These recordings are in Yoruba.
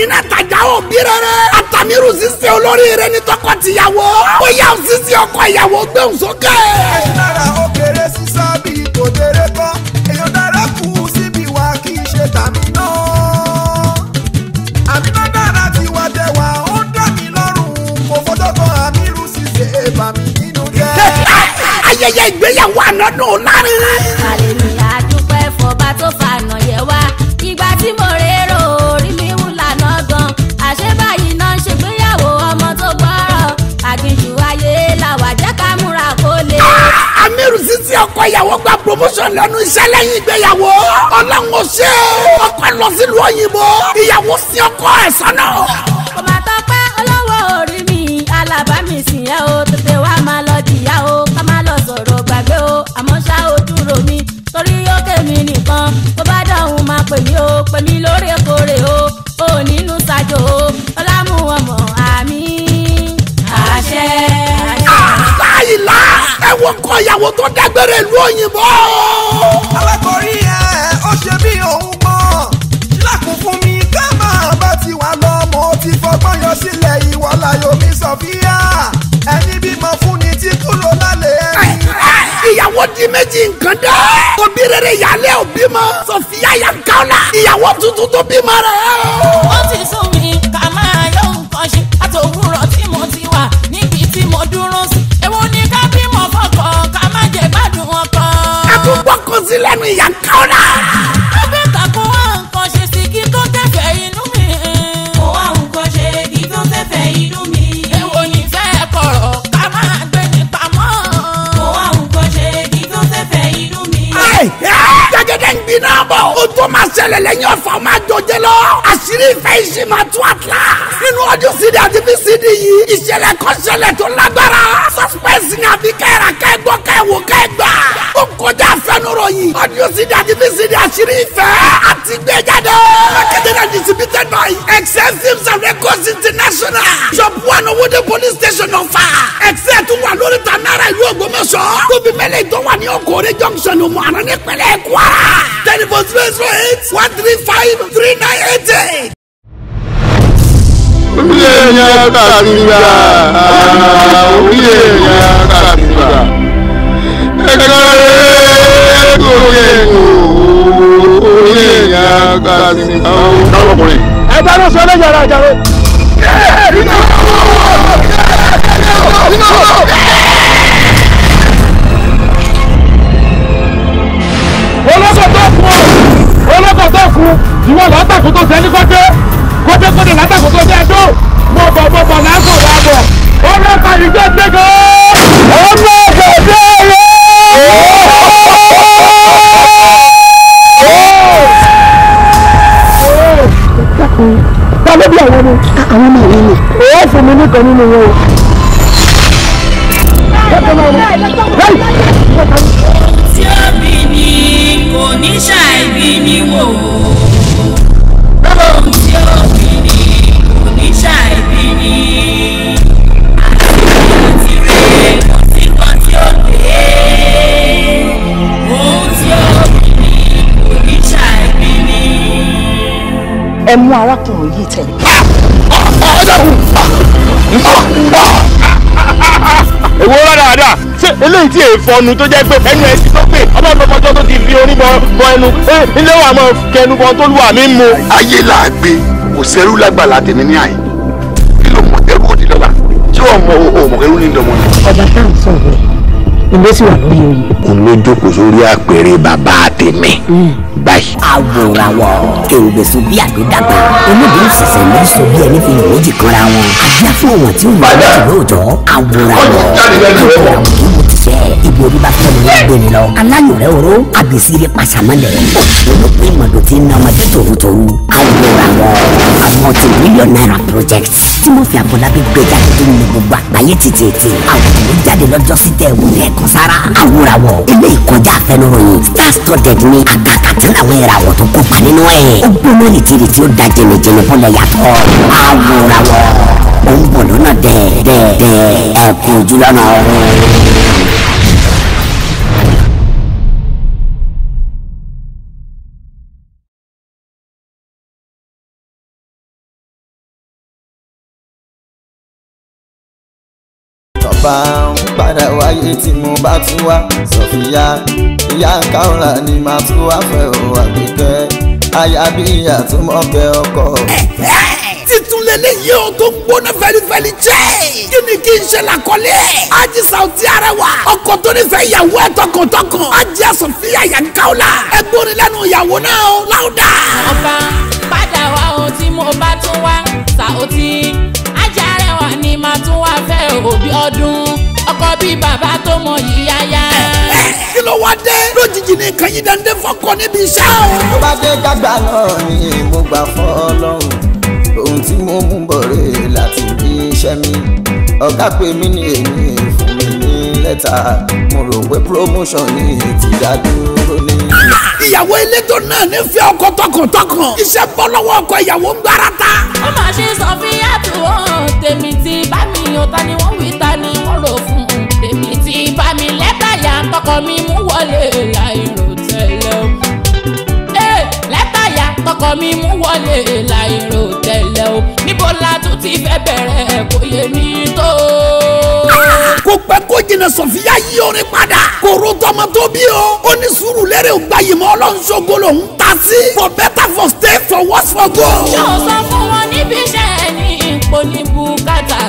iná tajà òbí rere àtàmírù sísè olórí rẹ ní tọkọ-tìyàwó ó yà ó sísè ọkọ ìyàwó gbẹ̀hùn sókè. ẹ̀yin lára ó kéré sísá bíi tòdèrè kan èèyàn dára kù síbi wa kì í ṣe tàmí náà. àmì náà dára tí wàá jẹ wá ó ń dá mi lọ́rùn mo fọjọ́ kan àmì irú ṣíṣe èèbà mi nínú jẹ́. ayẹyẹ ìgbéyàwó ànádùn lárinrin. hallelujah dúpẹ́ fọba tó fànà yẹ wá ìgbà tí mo rérò orí mi wù lànà gan àṣé báyìí náà ń ṣègbéyàwó ọmọ tó gbọ́rọ̀ àgbìnjù ayé làwà jẹ́ ká múra kó lè. amiru sisi ọkọ ìyàwó gba promotion lẹ́nu iṣẹ́ lẹ́yìn ìgbéyàwó ọlọ́run ó ṣe ọkọ lọ sílùú òyìnbó ìyàwó sí ọkọ ẹ̀ sọ́nà. kò má tọpẹ́ olówó orí mi alábàámi sìn ẹ́ o tètè wá máa lọ jìyà o ká má lọ sọ̀rọ̀ gbàgbé o àmọ́ ṣá o dúró mi torí ó kémi nìkan tó bá dáhùn máa pè mí o pè mí lóòrèkóòrè o ò nínú ṣàjò o ọlámù ọmọ àmì àṣẹ. láìla ẹ wo kọ ìyàwó tó dágbére ìlú òyìnbó. alákọ̀rí ẹ̀ ó ṣe bí òun mọ̀ sílẹ̀kùn fún mi ká máa bá ti wà lọ mo ti fọgbọ́n yọ sílẹ̀ ìwọ láyò mi sọ̀fíà ẹni bímọ fún ni tí kúrò lálẹ́ ẹni. ìyàwó di méjì nǹkan dẹ́. òbí rere ìyálé òbí mọ sọfíà yà káwla. ìyàwó tuntun tó bímọ rẹ̀. ó ti sún mi ká máa yọ nǹkan ṣe àtòwúrọ̀ tí mo ti wà níbi tí mo dúró sí èwo ni ká bímọ fọkọ ká má jẹ gbádùn ọkọ. ẹ tún gbọ́ kó sí lẹ́nu ìyá káwla. ẹgbẹ́ tako wá nǹkan ṣe sí kí tó tẹ̀fẹ̀ inú mi. Mo wá nǹkan ṣe kí tó fẹ́fẹ́ inú mi. èwo ni fẹ́ kọ̀rọ̀ ká máa gbé ní pamọ́. Mo wá nǹkan ṣe kí tó fẹ́fẹ́ inú mi. jẹgẹdẹ ń gbiná bọ̀. o tó máa ṣẹlẹ̀ lẹ́yìn ọ̀fà máa jọjẹ lọ. àṣírí ìfẹ́ ìṣe máa tú àtúrà. nínú ọdún cd àti vcd yìí ìṣẹ̀lẹ̀ kan ṣẹlẹ̀ tó lágbára. suspense ni àbí kẹ́ra kẹ́gbọ́ kẹ́wò kẹ́gbà. ó kọjá àfẹnuròyìn. ọdún cd àti vcd àṣírí ìfẹ́ àti gbẹjáde. marketed and distributed by excel films and records international. shop one owóde police station ọ̀fà. excel tún wà lórí tanara ìlú ògbómọ̀ṣọ́. tóbi mẹ́lẹ̀ tó wà ní ọkọ̀ọ́rẹ́ junction òmùhànà nípínlẹ̀ kwara. telephone zero zero eight one three five three nine eight eight. orí èèyàn kàmìgbà orí èèyàn kàmìgbà ẹ̀kọ́ rẹ̀ gòkè orí èèyàn kàmìgbà. ọlọ́kùnrin. ẹ dáná sọ lẹ́yìn ara àjàre. olóko tó kú o olóko tó kú ìwọ lọ tàkùn tó sẹni kọjá kọjá kọjá látàkùn tó sẹni tó mọ bọ mọ bọ lásán wà bọ olóko ìjọ gbẹgẹ olóko déyẹ. ta ló bí àwọn ọmọ. àwọn ọmọ yìí ni. ó fún mi nìkan nínú wọn o. Tí ó bí ni kò ní ṣàìbí ni wò. Ohun tí ó bí ni kò ní ṣàìbí ni. Àti rẹ̀ kò sí kan tí ó dé. Ohun tí ó bí ni kò ní ṣàìbí ni. ẹ mú arákùnrin yìí tẹ̀lé. èwo rárá ṣé eléyìí tí èèfọ̀nù tó jẹ́ pé ẹnu ẹ̀ ti tó pé ọlọ́dọ̀mọjọ́ tó ti fi orí bọ bọ ẹnu ẹ, ilé wa máa kẹnu bọ tó lù àmì mu. ayé là á gbé kò sẹ́rú lágbàlá tèmi ní àyè kí ló mọ ẹrú òdì lọ́la tí wọ́n mọ òmò ẹrú ní ìdánwò ni. ọba tá à ń sọ̀rọ̀ ilé sì wà lórí oyè. òun ló jókòó sórí àpèrè bàbá tèmi báyìí. àwòràwọ̀ èrògbèsò bí àdódàgbà onídìí ìṣẹ̀ṣẹ̀ ló sọ bí ẹni fi ìwòjì kanra wọn àbíá fún ọ̀wọ̀n tí ó wà lóòótọ́ lóòótọ́ àwòràwọ̀ àwòràwọ̀ kí mo ti ṣe ibi orí bá fẹ́ mi lọ gbé mi lọ aláyọ̀rẹ́ oró àbèsíre pàṣàmọ́lẹ̀ òṣèlú pé ìmọ̀dò ti ń na ọmọdé tòrútòrú àwòràwọ̀ àwọn ti mílíọ̀nù náírà project tí mo fi àbọ̀lábí gbé jáde tó ní gbogbo àgbáyé tètè àwòrán ló jáde lọ́jọ́ sí tẹ̀ wò lẹ́ẹ̀kan sára àwòràwọ̀ ilé ìkọjá afẹnuròyìn star studded ní àgàkàtà làwọn ìràwọ̀ tó kópa nínú ẹ̀ ó gbóná rìtìrìtì ó da jẹnìjẹnì bọ́lẹ̀ yàtọ̀ àwòràwọ̀ ó ń bọ̀ lọ́nà dẹ́ẹ̀dẹ́ẹ̀ ẹ̀kú ojúlọ́nà ọ̀run. ọba ń padà wáyé tí mo bá tún wá sọfíà ìyá káwọlà ni màá tún wá fẹ́ o àgbékẹ́ aya bí ìyá tó mọ̀kẹ́ ọkọ. titun lélẹ́yìí o tó gbóná fẹ́lifẹ́li jẹ́ kí ni kí n ṣe làkọ́lé Haji Sauty Arẹwà ọkọ tó nífẹ̀ẹ́ ìyàwó ẹ̀ tọkàntọkàn Haji Sofia Yankaola ẹgbórin lẹ́nu ìyàwó náà o láwùdà. ọba padà wá ohun tí mo bá tún wá Sauty ajá rẹwà ni màá tún wá fẹ́ òbí ọdún ọkọ bí bàbá tó mọ yíyáyá. kí ló wá dé lójijì ní nǹkan yìí dáńdé fọkọ níbi iṣẹ́ o. tó bá dé gbàgbà náà ni mo gbà fọ́ ọlọ́run ohun tí mo mú bọ̀ rè láti bí iṣẹ́ mi ọ̀gá pè mí ní èmi fún mi ní lẹ́tà mo rò pé promotion ní ti dádúró ní. ìyàwó elétò náà nífẹ̀ẹ́ ọkọ tọkàntọkàn iṣẹ́ bọ́ lọ́wọ́ ọkọ ìyàwó ń gbára ta. ó mà ṣe Sofia tó hàn tèmi tí bá mi yàn ta ni wọ́n wí ta ni wọ́n rò fún un tèmi tí bá mi lẹ́tà yà tọkọ mi mú wọlé láìrò tẹ́lẹ̀ o. Ee, lẹ́tà yà tọkọ mi mú wọlé láìrò tẹ́lẹ̀ o níbo la tún ti fẹ́ bẹ̀rẹ̀ kò yé mi tó. kò pẹ́ kó jìnnà sọ̀fíà yí orin padà kò ro tọmọ tó bí o ó ní sùúrù lérè ògbà yìí mọ́ ọlọ́nṣogo lòún ta sí for better for stay for worse for go. yóò sọ fún wọn níbi iṣẹ́ ní ipò ní bùkátà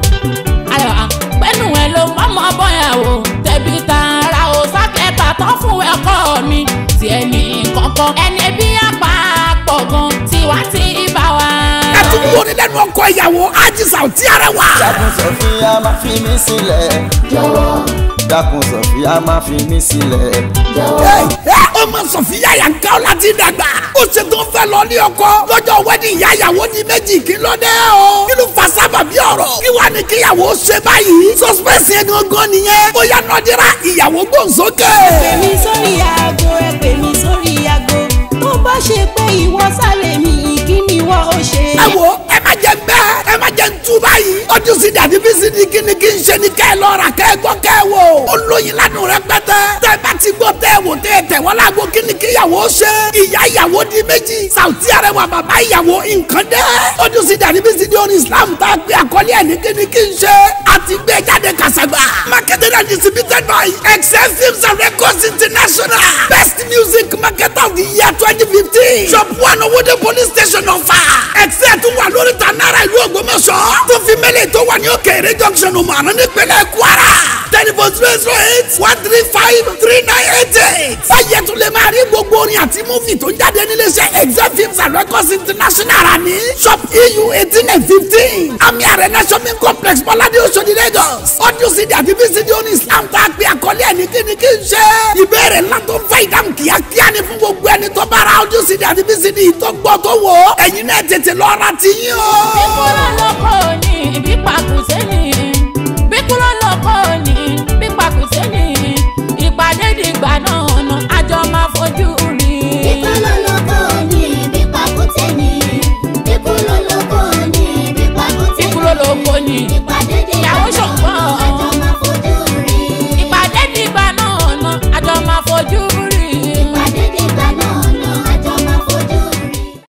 ayọ̀ pẹ́nu ẹ̀ ló mọ́mọ́ bọ́yàwó tẹ̀bí tààrà ò sákẹ́ta tán fún ẹ̀kọ́ mi tí ẹnì kankan ẹni bí apá pọ̀ gan tiwa ti bá wa. ẹ tún wọlé lẹ́nu ọkọ ìyàwó Haji Sauty Arẹwà. dákun sọfíà má fi mí sílẹ̀ jọ̀wọ́ dákun sọfíà má fi mí sílẹ̀ jọ̀wọ́. ọmọ sọfíà Yankaola ti dàgbà ó ṣe tó fẹ́ lọ ní ọkọ lọ́jọ́ wedding ìyá ìyàwó di méjì kí ló dé o kí ló fa sábàbí ọ̀rọ̀ kí wàá ní kíyàwó ṣe báyìí suspense yẹn gangan nìyẹn ó yá nọdira ìyàwó gbòǹsókè. pè mí sórí aago ẹ pè mí sórí aago tó bá ṣe pé ìwọ sálẹ̀ mi kí ni ìwọ ó ṣe. ẹ wo ẹ má jẹ bẹ́ẹ̀ ẹ má jẹ ntú báyìí ọdún sí dàdí bí sí di kíni kí n ṣe ni kẹ́ ẹ lọ rà kẹ́ ẹ gbọ́ kẹ́ ẹ wò ó lóyin lánàá rẹ pẹ́tẹ́ tẹ́ ẹ bá ti gbọ́ tẹ́ ẹ wò tẹ́ ẹ tẹ̀ wọ́n lágbo kíni kí ìyàwó ṣe ìyá ìyàwó di méjì Sauty Arẹwà bàbá ìyàwó nǹkan dẹ́ ọdún sí dàdí bí sí di orin Islam tá a gbé àkọlé ẹ̀ ní kíni kí n ṣe àti gbé jáde kàṣàgbà marketed and distributed by excel films and records international best music marketer of the year twenty fifteen shop one owóde police station ọ̀fà excel tún wà lórí ta náírà ìlú Ògbómọ̀ṣọ́ tó fi mẹ́lẹ̀ tó wà ní òkèèrè junction ọmọọ̀nà nípínlẹ̀ Kwara telephone zero zero eight one three five three nine eight eight báyẹ̀ tún lè máa rí gbogbo orin àti múfì tó ń jáde níléeṣẹ́ excel films and records international rà ní shop eu eighteen and fifteen àmì àrẹ̀nà shopping complex bọ́ládé Òṣòdì Lagos audio cd àti vcd oní Islam tá a gbé àkọlé ẹ̀ ní kíni kí n ṣe ìbéèrè ńlá tó ń fẹ́ ìdáhùn kíákíá ni fún gbogbo ẹni tó bá ra audio cd àti vcd tó gbọ́ tó wò ó ẹ̀yin náà tètè lọ ra ti yín o. bíkúrò lóko ní bí pàkúté ní bíkúrò lóko ní bí pàkúté ní ìpàdé dìgbà náà nà àjọ máa fojú rí. Bíkúrò lóko ní bí pàkúté ní. Bíkúrò lóko ní bí pàkúté ní. bíkúrò lóko ní Ìpàdé dìgbà ìyàwó ṣọ̀gbọ́n àjọ máa fojú rí. ìpàdé dìgbà náà nà àjọ máa fojú rí. Ìpàdé dìgbà náà nà àjọ máa fojú rí.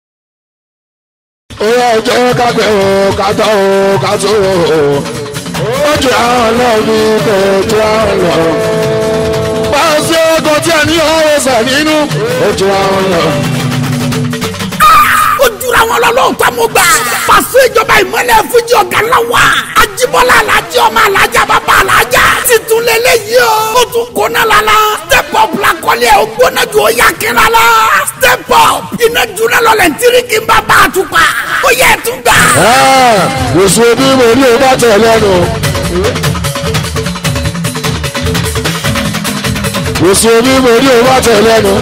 ó yẹ jẹ́ ká bẹ̀ ọ́ ká tọ́ ọ́ ká tó ọ́ ó jẹ́ àwọn náà bí kò jẹ́ àwọn lọ. pàṣẹ ọkọ̀ tí a ní ọ̀rọ̀ sà nínú ó jẹ́ àwọn lọ. ó jura wọn lọ lóòótọ́ mo gbà. pàṣẹ ìjọba ìmọ̀lẹ̀ fújì ọ̀gá ńlá wa. ajibọlá alájẹ ọmọ alájà bàbá alájà. titun lélẹ́yìí o. ó tún kóná la la. step up la kọ́lé ẹ̀ ó gbóná ju ó yà kíra la. step up iná juna lọlẹ̀ ntiriki ń bá bá a tún pa. ó yẹ ẹ̀ tún gbà. Yòsùn bí mo ní o bá tẹ̀ lẹ́nu. Yòsùn bí mo ní o bá tẹ̀ lẹ́nu.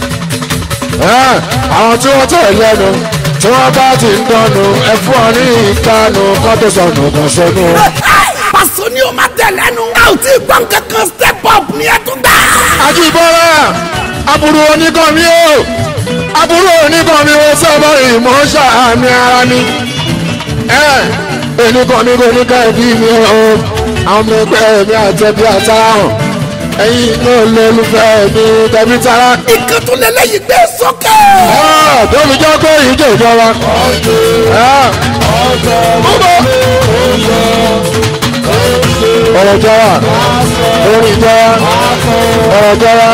Àwọn tí wọ́n tẹ̀ lẹ́nu tí wọ́n bá ti ń dánú ẹ fún ọ ní ìkànnù kọ́tò sọ̀nù kan sọ́nù. pàṣẹ ni o ma tẹ̀ lẹ́nu. a ò tí ì gbọ́n kankan step up ni ẹ̀ tún gbà. Àjìbọ́lá aburú oníkan mi o aburú oníkan mi wo sábà ìmọ̀ ṣàmì ara ni. Oníkan mi kò ní ká ẹbí mi o àwọn ọmọ ẹgbẹ́ mi àtẹ̀bí àtàràhàn ẹ̀yin náà lólùfẹ́ mi tẹ̀bí tara. ìkan tó lélẹ́yìí gbé sókè. Tóbi jẹ́ pé ìjọ ìjọba. Mo bọ̀. ọ̀rọ̀ jọra orin jọra ọ̀rọ̀ jọra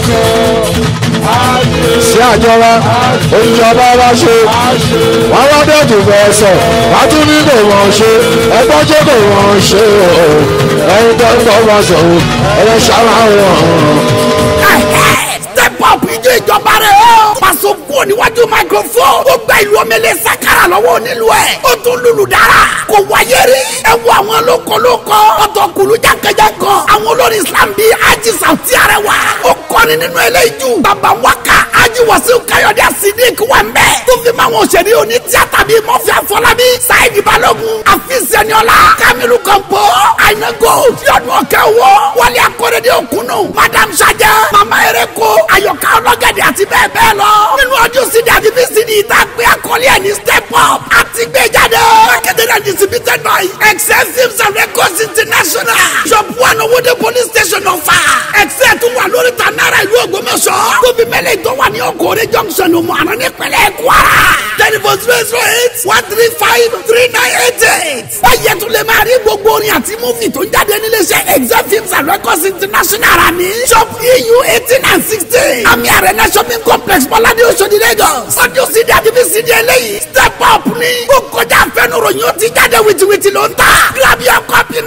sí àjọra oníjọba bá ṣe wọn wá dẹ́tù fẹ́ sọ wá tún ní kò wọ́n ṣe ẹgbọ́n ṣe kò wọ́n ṣe o ẹni tó ń bọ́ bá sọ̀rọ̀ ẹ̀rọ ṣáná wọn. step up ijó ìjọba rẹ̀ o. Paso kúrò níwájú microphone. Ó gba ìlú omele sakara lọ́wọ́ onílù ẹ̀. Ó tún lùlù dára. Kò wáyé rí. Ẹ wo àwọn lókolóko. Ọ̀tọ̀ kùlú jákèjákọ̀. Àwọn olórin Islam bíi Haji Sauti Arẹwà. Ó kọrin nínú eléyìí jù. Bàbá Waka Haji Wasiu Káyọ̀dé Sidik wà mbẹ́. Tó fi máa wọn òṣèré oní tíátà bíi Mọ́fì Afọlábí. Sáìdì Balógun. Àfíìsì Ẹniọlá. Kamilu Kọ̀ǹpó. Àìná Gold. Yọ̀dún Ọ̀kẹ́ Owó. Wálé Akọ́rẹ́dẹ́ Òkúnnù. Madam Sajẹ. Mama Ereko. Ayọ̀ká Ọlọ́gẹ̀dẹ̀ àti bẹ́ẹ̀ bẹ́ẹ̀ lọ. Nínú ọdún sídìí àti VCD ìta pé akọ́lé ẹ̀ ní step up. Àti gbé jáde. Marketed and distributed by Excel Films and Records International. Shop one Owóde police station ọ̀fà. Excel tún wà lórí ta náírà ìlú Ògbómọ̀ṣọ́. Tóbi mẹ́lẹ̀ tó wà ní Okòrè junction ọmọ àná nípínlẹ̀ Kwara. Telephone zero zero eight one three five three nine eight eight. Báyẹ̀ tún lè máa rí gbogbo orin àti múfì tó ń jáde níléeṣẹ́ Excel Films and Records International rà ní. Shop EU eighteen and sixteen. Àmì Arena shopping complex Bọ́ládé Oṣodi Lagos. Ọdún sídìí àti VCD eléyìí. Step up ni. Ó kọjá àfẹnuròyìn ó ti jáde wìtìwìtì ló ń tà. Grab your copy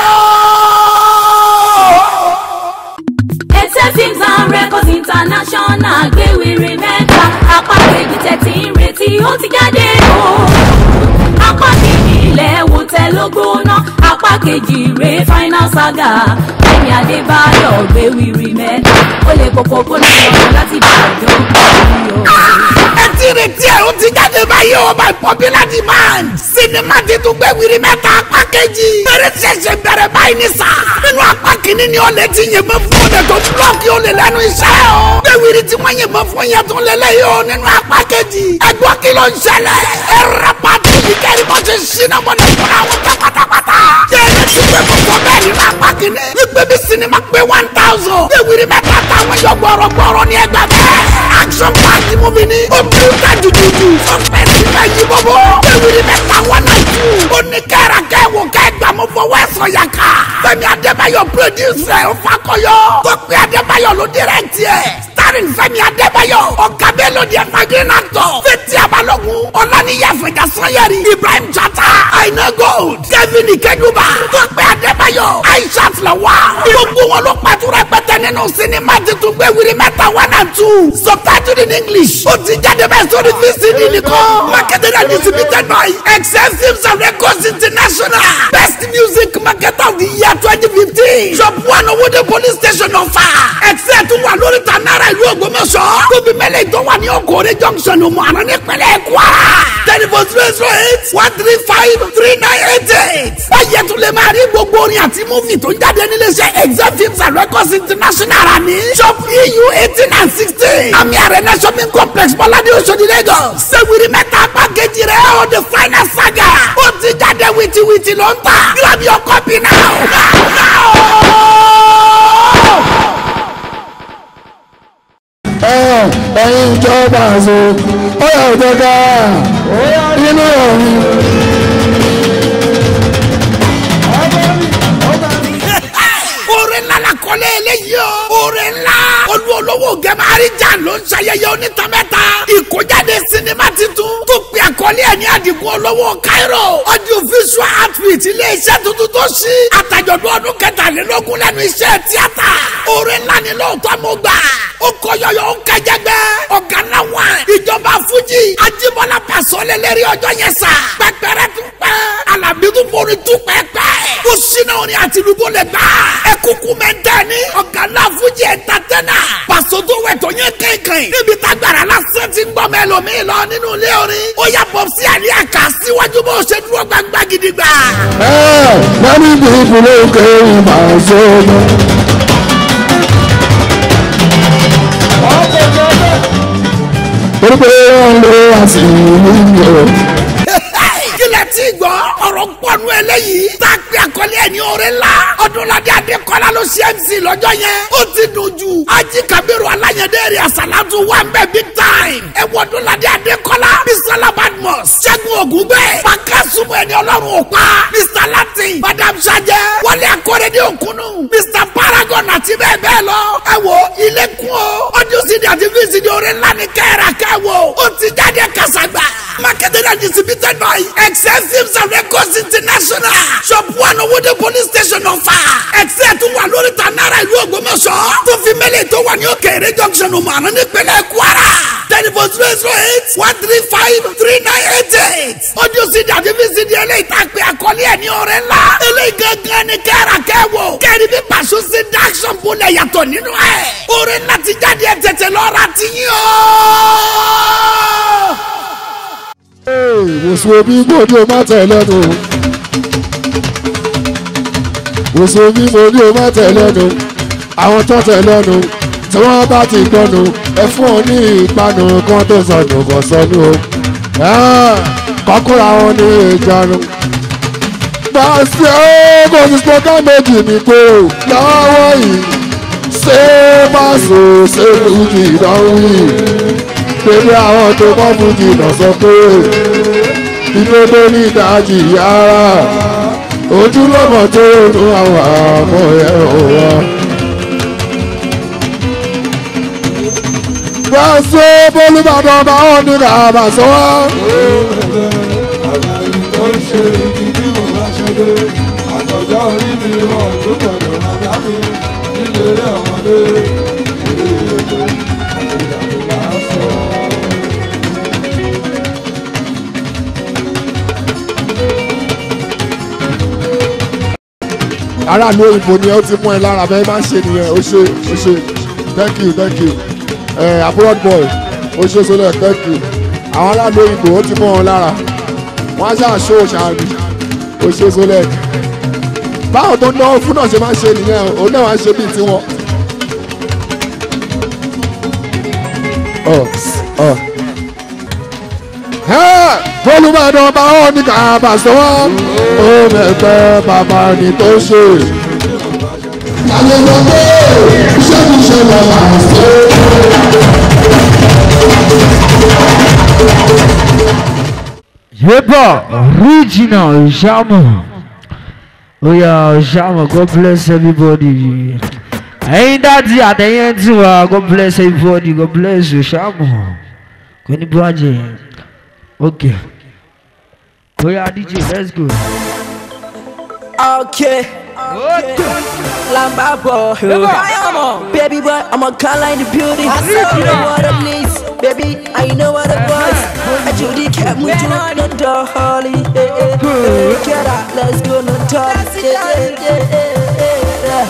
now. Excel Films and Records International gbé wíri mẹ́ta apá kejì tẹ̀tí ń retí ó ti jáde o. apá kejì ilẹ̀ wò tẹ́ ló gbóná apá kejì rè final saga Fẹ́mi Adébáyọ̀ gbé wíri mẹ́ta ó lè kókó kó lè lọ láti bàjọ́ kọ́ni o. ẹ ti retí ẹ ó ti jáde báyìí o by popular demand. sinimá ti tún gbé wiri mẹ́ta apá kejì. eré ṣẹ̀ṣẹ̀ bẹ̀rẹ̀ báyìí ní sà. nínú apá kìíní ni ọ̀lẹ́ ti yìnbọn fún ọ̀lẹ́ tó búlọ́ọ̀kì olè lẹ́nu iṣẹ́ o. gbé wiri tí wọ́n yìnbọn fún yẹn tún lélẹ̀ yìí o nínú apá kejì. ẹgbọ́n kí ló ń ṣẹlẹ̀. ẹ rẹpà tó yìí kẹ́rì bọ́ ṣe ṣínà bọ́dọ̀ fúnra wọn tẹ pátápátá. jẹ́rìí ti gbé gbogbo bẹ́ẹ̀ nínú apá kìíní. wípé bí sinimá pé one thousand. gbé wiri mẹ́ta táwọn yọ gbọ́rọ̀gbọ́rọ̀ ní ẹgbẹ́ bẹ́ẹ̀. action party movie ni. ó bí ó ta jujuju. sọpẹ́sì bẹ́ẹ̀ yí bọ́bọ́. gbé wiri mẹ́ta one and two. ó ní kẹ́ra kẹ́wò kẹ́gbà mo fọwọ́ ẹ̀sọ́ yà ká. Fẹ́mi Adébáyọ̀ producer ẹ̀ fakọyọ. Tọ́pẹ́ Adébáyọ̀ ló direct ẹ̀. starring Fẹ́mi Adébáyọ̀. ọ̀gá bẹ́ẹ̀ ló di evergreen actor. Fẹ́tí Abalógun. Ọláníyà Fẹ̀jà Sanyẹ̀rì. Ibrahim Chata. Aina Gold. Kevin Ikeduba. Tọ́pẹ́ Adébáyọ̀. Aishat Lawal. gbogbo wọn ló pàtó rẹpẹtẹ nínú sinimá titun gbé wiri mẹ́ta one and two. subtitled in English. ó ti jáde bẹ́ẹ̀ sórí VCD nìkan. marketed and distributed by Excel Films and Records International. best music marketer of the year twenty fifteen. shop one Owóde police station ọ̀fà. Excel tún wà lórí ta náírà ìlú Ògbómọ̀ṣọ́. tóbi mẹ́lẹ̀ tó wà ní Okòrè junction ọmọ àná nípínlẹ̀ Kwara. telephone zero zero eight one three five three nine eight eight. báyẹ̀ tún lè máa rí gbogbo orin àti múfì tó ń jáde níléeṣẹ́ Excel Films and Records International rà ní. shop EU eighteen and sixteen. àmì Arena shopping complex Bọ́ládé Oṣodi Lagos. sẹ́wìrì mẹ́ta apá kejì rẹ̀ ọ́ the final saga. ó ti jáde wìtìwìtì ló ń tà. grab your copy now. now, now. ẹ̀yin ìjọba àṣọ ó yà ó jẹ́ká inú ọ̀run. oore ńlá la kọ́lé eléyìí o. oore ńlá. olú olówó gẹ̀márì jà ló ń ṣayẹyẹ onítàmẹ́ta. ìkójáde sinimá titun tó pe àkọlé ẹ̀ ní àdìgún olówó Cairo. audio visual outfit iléeṣẹ́ tuntun tó ṣí. àtàjọ̀dún ọdún kẹtàlélógún lẹ́nu iṣẹ́ tíátà. oore ńlá ni lóòótọ́ mo gbà. ó kọ yọyọ ó kẹjẹgbẹ́. ọ̀gá náà wà. ìjọba fújì. Ajíbọ́lá Pàṣọlẹ̀ lérí ọjọ́ yẹn sà. pẹpẹrẹ tún pẹ́. Àlàbí tún forí tún pẹ́pẹ́. ó ṣínà orin àti ìlúbó lè gbà. ẹ kúkú mẹ́tẹ́ ni. ọ̀gá náà fújì ẹ̀ tàtẹ́nà. Pàṣọ tó wẹ̀ tó yẹn kankan. níbi tágbàrà lásán ti ń gbọ́ mẹ́lòmíì lọ nínú ilé orin. ó yà bọ̀ sí àlẹ́ àká síwájú bó ṣe dúró gbangba gidigba. ẹ many people ló kéré màá sọ́nà. torí pé wọ́n lo àsìkò kí lẹ ẹ ti gbọ́ ọ̀rọ̀ pọ̀nù eléyìí tá a pè àkọlé ẹ̀ ní oore ńlá ọdúnladé adékọ́lá ló ṣe mc lọ́jọ́ yẹn ó ti dùn jù ají kabiru alayẹ̀dẹ́ rẹ̀ àsàlátù wà ń bẹ̀ big time ẹ wọ ọdúnladé adékọ́lá bisola badmus ṣẹ́gun ògúnbẹ́ pàkásùmù ẹni ọlọ́run ò pa mr latin madam sajẹ wọlé akọ́rẹ́dẹ́ òkúnnù mr paragon àti bẹ́ẹ̀ bẹ́ẹ̀ lọ ẹ wo ilé kún o audio cd àti vcd oore ńlá ni kẹ́ẹ̀rà kẹ́wò ó ti jáde kásàgbà marketed and distributed by excel films and records international shop one owóde police station ọ̀fà excel tún wà lórí ta náírà ìlú ògbómọ̀ṣọ́ tó fi mẹ́lẹ̀ tó wà ní òkèèrè junction ọmọọ̀nà nípínlẹ̀ kwara telephone zero zero eight one three five three nine eight eight audio cd àti vcd eléyìí tá a pè àkọlé ẹ̀ ní ọ̀rẹ́ ńlá eléyìí gangan ni kẹ́ẹ̀rà kẹ́wò kẹ́ẹ̀rì bí pàṣẹ sí dáṣọ̀n bólẹ̀ yàtọ̀ nínú ẹ̀ ọ̀rẹ́ ńlá ti jáde ẹ̀ tètè lọ́ra ti yín o wòsàn bí mo ní o má tẹ̀ lẹ́nu wòsàn bí mo ní o má tẹ̀ lẹ́nu àwọn tó tẹ̀ lẹ́nu tí wọ́n bá ti gbọ́nu ẹ fún ọ ní ìpanu kan tó sọnù kò sọnù o kọkúra wọn ní ìjánu. Bàṣẹ ó kò sí spọ́kà méjì ní kóró lọ́wọ́ yìí ṣé bàṣọ ṣé lùjì ìdánwò pẹ̀lú àwọn tó mọ́ fújì lọ sọ pé ìdodo ní ìdájì yàrá ojúlọ́mọ tó nu àwọn àmọ́ ẹ̀ wá. Bàṣẹ bólúbàdàn bá wọn ní kàbà sọ wá. Àtọ̀jọ́ orí mi wọ̀ tó gbọdọ̀ bàbá mi nílé ọmọdé. aráàlú òyìnbó ni ó ti mú ẹ lára bẹ́ẹ̀ máa ń ṣe nìyẹn ó ṣe ó ṣe thank you thank you ẹ abroad boy ó ṣe sọlẹ̀ thank you àwọn aráàlú òyìnbó ó ti mú wọn lára wọn á ṣáà ṣó ṣàánú ó ṣe sọlẹ̀ báwọn tó náwó fún náà ṣe máa ń ṣe nìyẹn òun náà wá ń ṣe bíi tiwọn. ọ ọ olùbàdàn bá wọn ní kàbà sọ́wọ́ ó mẹ́fẹ́ bàbá ni tó ṣe. àlejò pé iṣẹ́ ti ṣe lọ máa ṣe. Yeba, original Jama. Oh yeah, Jama, God bless everybody. Ẹyin dáàdi àtẹ̀yẹ́ tí wà, God bless everybody, God bless you, Jama. Kò ní bàjẹ́. Okay. Oh yeah, DJ, let's go. Okay. Lamba boy, baby boy, I'm a color in the beauty. You know what it needs, baby. I know what it was. I Judy kept me to no door, Holly. Get out, let's go, no talk. Yeah, yeah, yeah, yeah.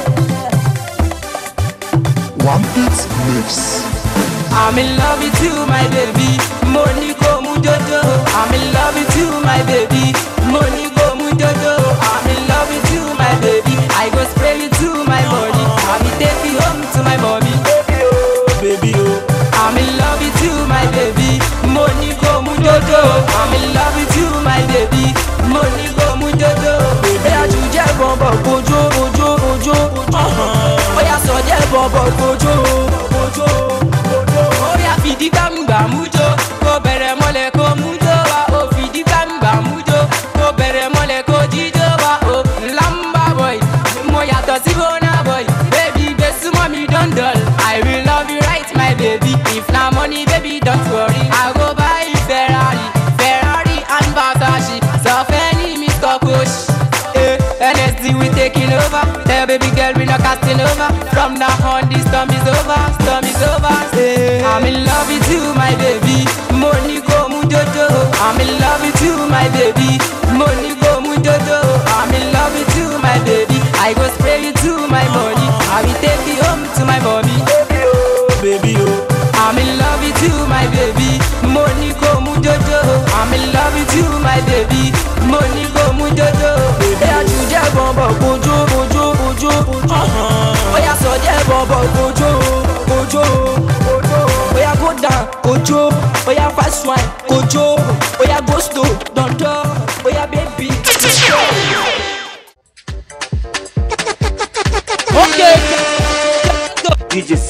One beat mix. I'm in love with you, my baby. Money go mujojo. I'm in love with you, my baby. Money go mujojo. I'm in love with you, my baby. I go spray you to my body. I will take you home to my mommy. Baby oh, baby oh. I'm in love with you, my baby. Money go mujojo. I'm in love with you, my baby. Money go mujojo. Bóyá jù jẹ́ bọ̀bọ̀ kojú ojú ojú. Bóyá sọ jẹ́ bọ̀bọ̀ kojú ojú. Oya fìdí gbàmùgbàmù jó, kó bẹ̀rẹ̀ mọ́lẹ̀ kó mú jó wa. O fìdí gbàmùgbàmù jó, kó bẹ̀rẹ̀ mọ́lẹ̀ kó jíjó wa. O lamba boy, mo yàtọ̀ sí bona boy. Baby gbé súnmọ́ mi don dull. I will love you right my baby. If na money baby don't worry. I go buy you Ferrari, Ferrari and Versace. Sọ fẹ́ ní Mr. Coach. Eh, NSD we taking over. Tell baby girl we not casting over. From now on this storm is over, storm is over. Eh, I'm in love with you, my baby. Money go mujojo. I'm in love with you, my baby. Money go mujojo. I'm in love with you, my baby. I go spray you to my money. I will take you home to my mommy. Baby oh, baby oh. I'm in love with you, my baby. Money go mujojo. I'm in love with you, my baby. Money go mujojo. Bóyá jù jẹ́ bọ̀bọ̀ kojú ojú ojú. Bóyá sọ jẹ́ bọ̀bọ̀ kojú kojú. Bóyá go down kojú. Bóyá fast wine kojú. Bóyá go slow dandan.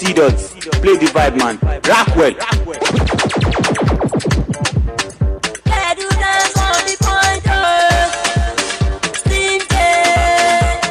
C-Dot, play the vibe man. Rock well. Bedu dance on the point, oh. Steam day.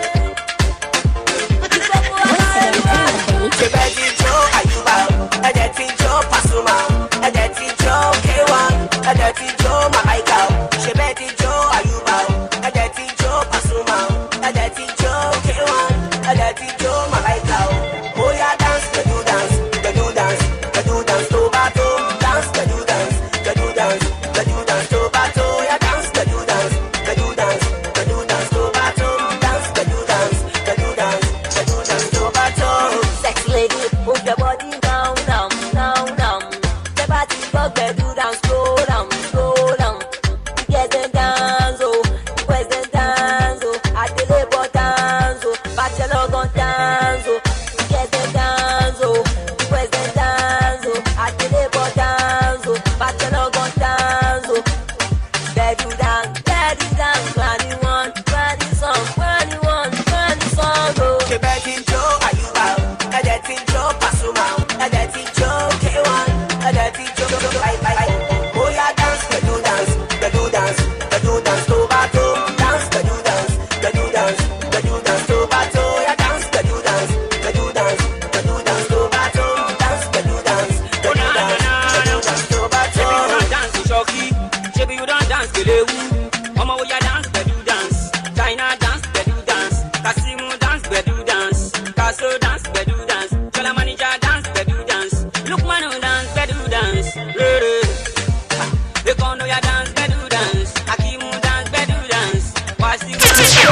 ṣe bẹ́ẹ̀ ti jó àyùbá ẹ̀jẹ̀ ti jó pàṣùmá ẹ̀jẹ̀ ti jó kéwà ẹ̀jẹ̀ ti jó màláìka ṣe bẹ́ẹ̀ ti jó àyùbá ẹ̀jẹ̀ ti jó pàṣùmá ẹ̀jẹ̀ ti jó kéwà ẹ̀jẹ̀ ti jó màláìka bóyá dance gbẹ̀dú dance gbẹ̀dú dance gbẹ̀dú dance tó bá tó dance gbẹ̀dú dance gbẹ̀dú dance gbẹ̀dú dance tó bá tó yá dance gbẹ̀dú dance gbẹ̀dú dance gbẹ̀dú dance tó bá tó dance gbẹ̀dú dance gbẹ̀dú dance gbẹ̀dú dance tó bá tó. Sexy lady, move your body down, down, down, down. The body go bedu down, slow down, slow down. Yes, then dance, oh. Yes, then dance, oh. At the labor dance, oh. Bachelor gon' dance, oh. Yes, then dance, oh. Yes, then dance, oh. At the labor dance, oh. Bachelor gon' dance, oh. Bedu dance, bedu dance. Twenty one, twenty song, twenty one, twenty song, oh. ṣe bẹ́ẹ̀ ti jó àyùbá ẹ̀jẹ̀ ti jó pàṣùmá ẹ̀jẹ̀ ti jó kéwà ẹ̀jẹ̀ ti jó báyìí bóyá dance gbẹ̀dú dance gbẹ̀dú dance gbẹ̀dú dance tó bá tó dance gbẹ̀dú dance gbẹ̀dú dance gbẹ̀dú dance tó bá tó yá dance gbẹ̀dú dance gbẹ̀dú dance gbẹ̀dú dance tó bá tó dance gbẹ̀dú dance gbẹ̀dú dance gbẹ̀dú dance tó bá tó. Shebi you don dance Shoki, shebi you don dance Kelewu, ọmọ wo ya dance gbedu dance, China dance gbedu dance, Kasimu dance gbedu dance, Kaso dance gbedu dance, Shola Manija dance gbedu dance, Lukmanu dance gbedu dance, Rere. Ah, Ekono ya dance gbedu dance, Akimu dance gbedu dance, Wasiu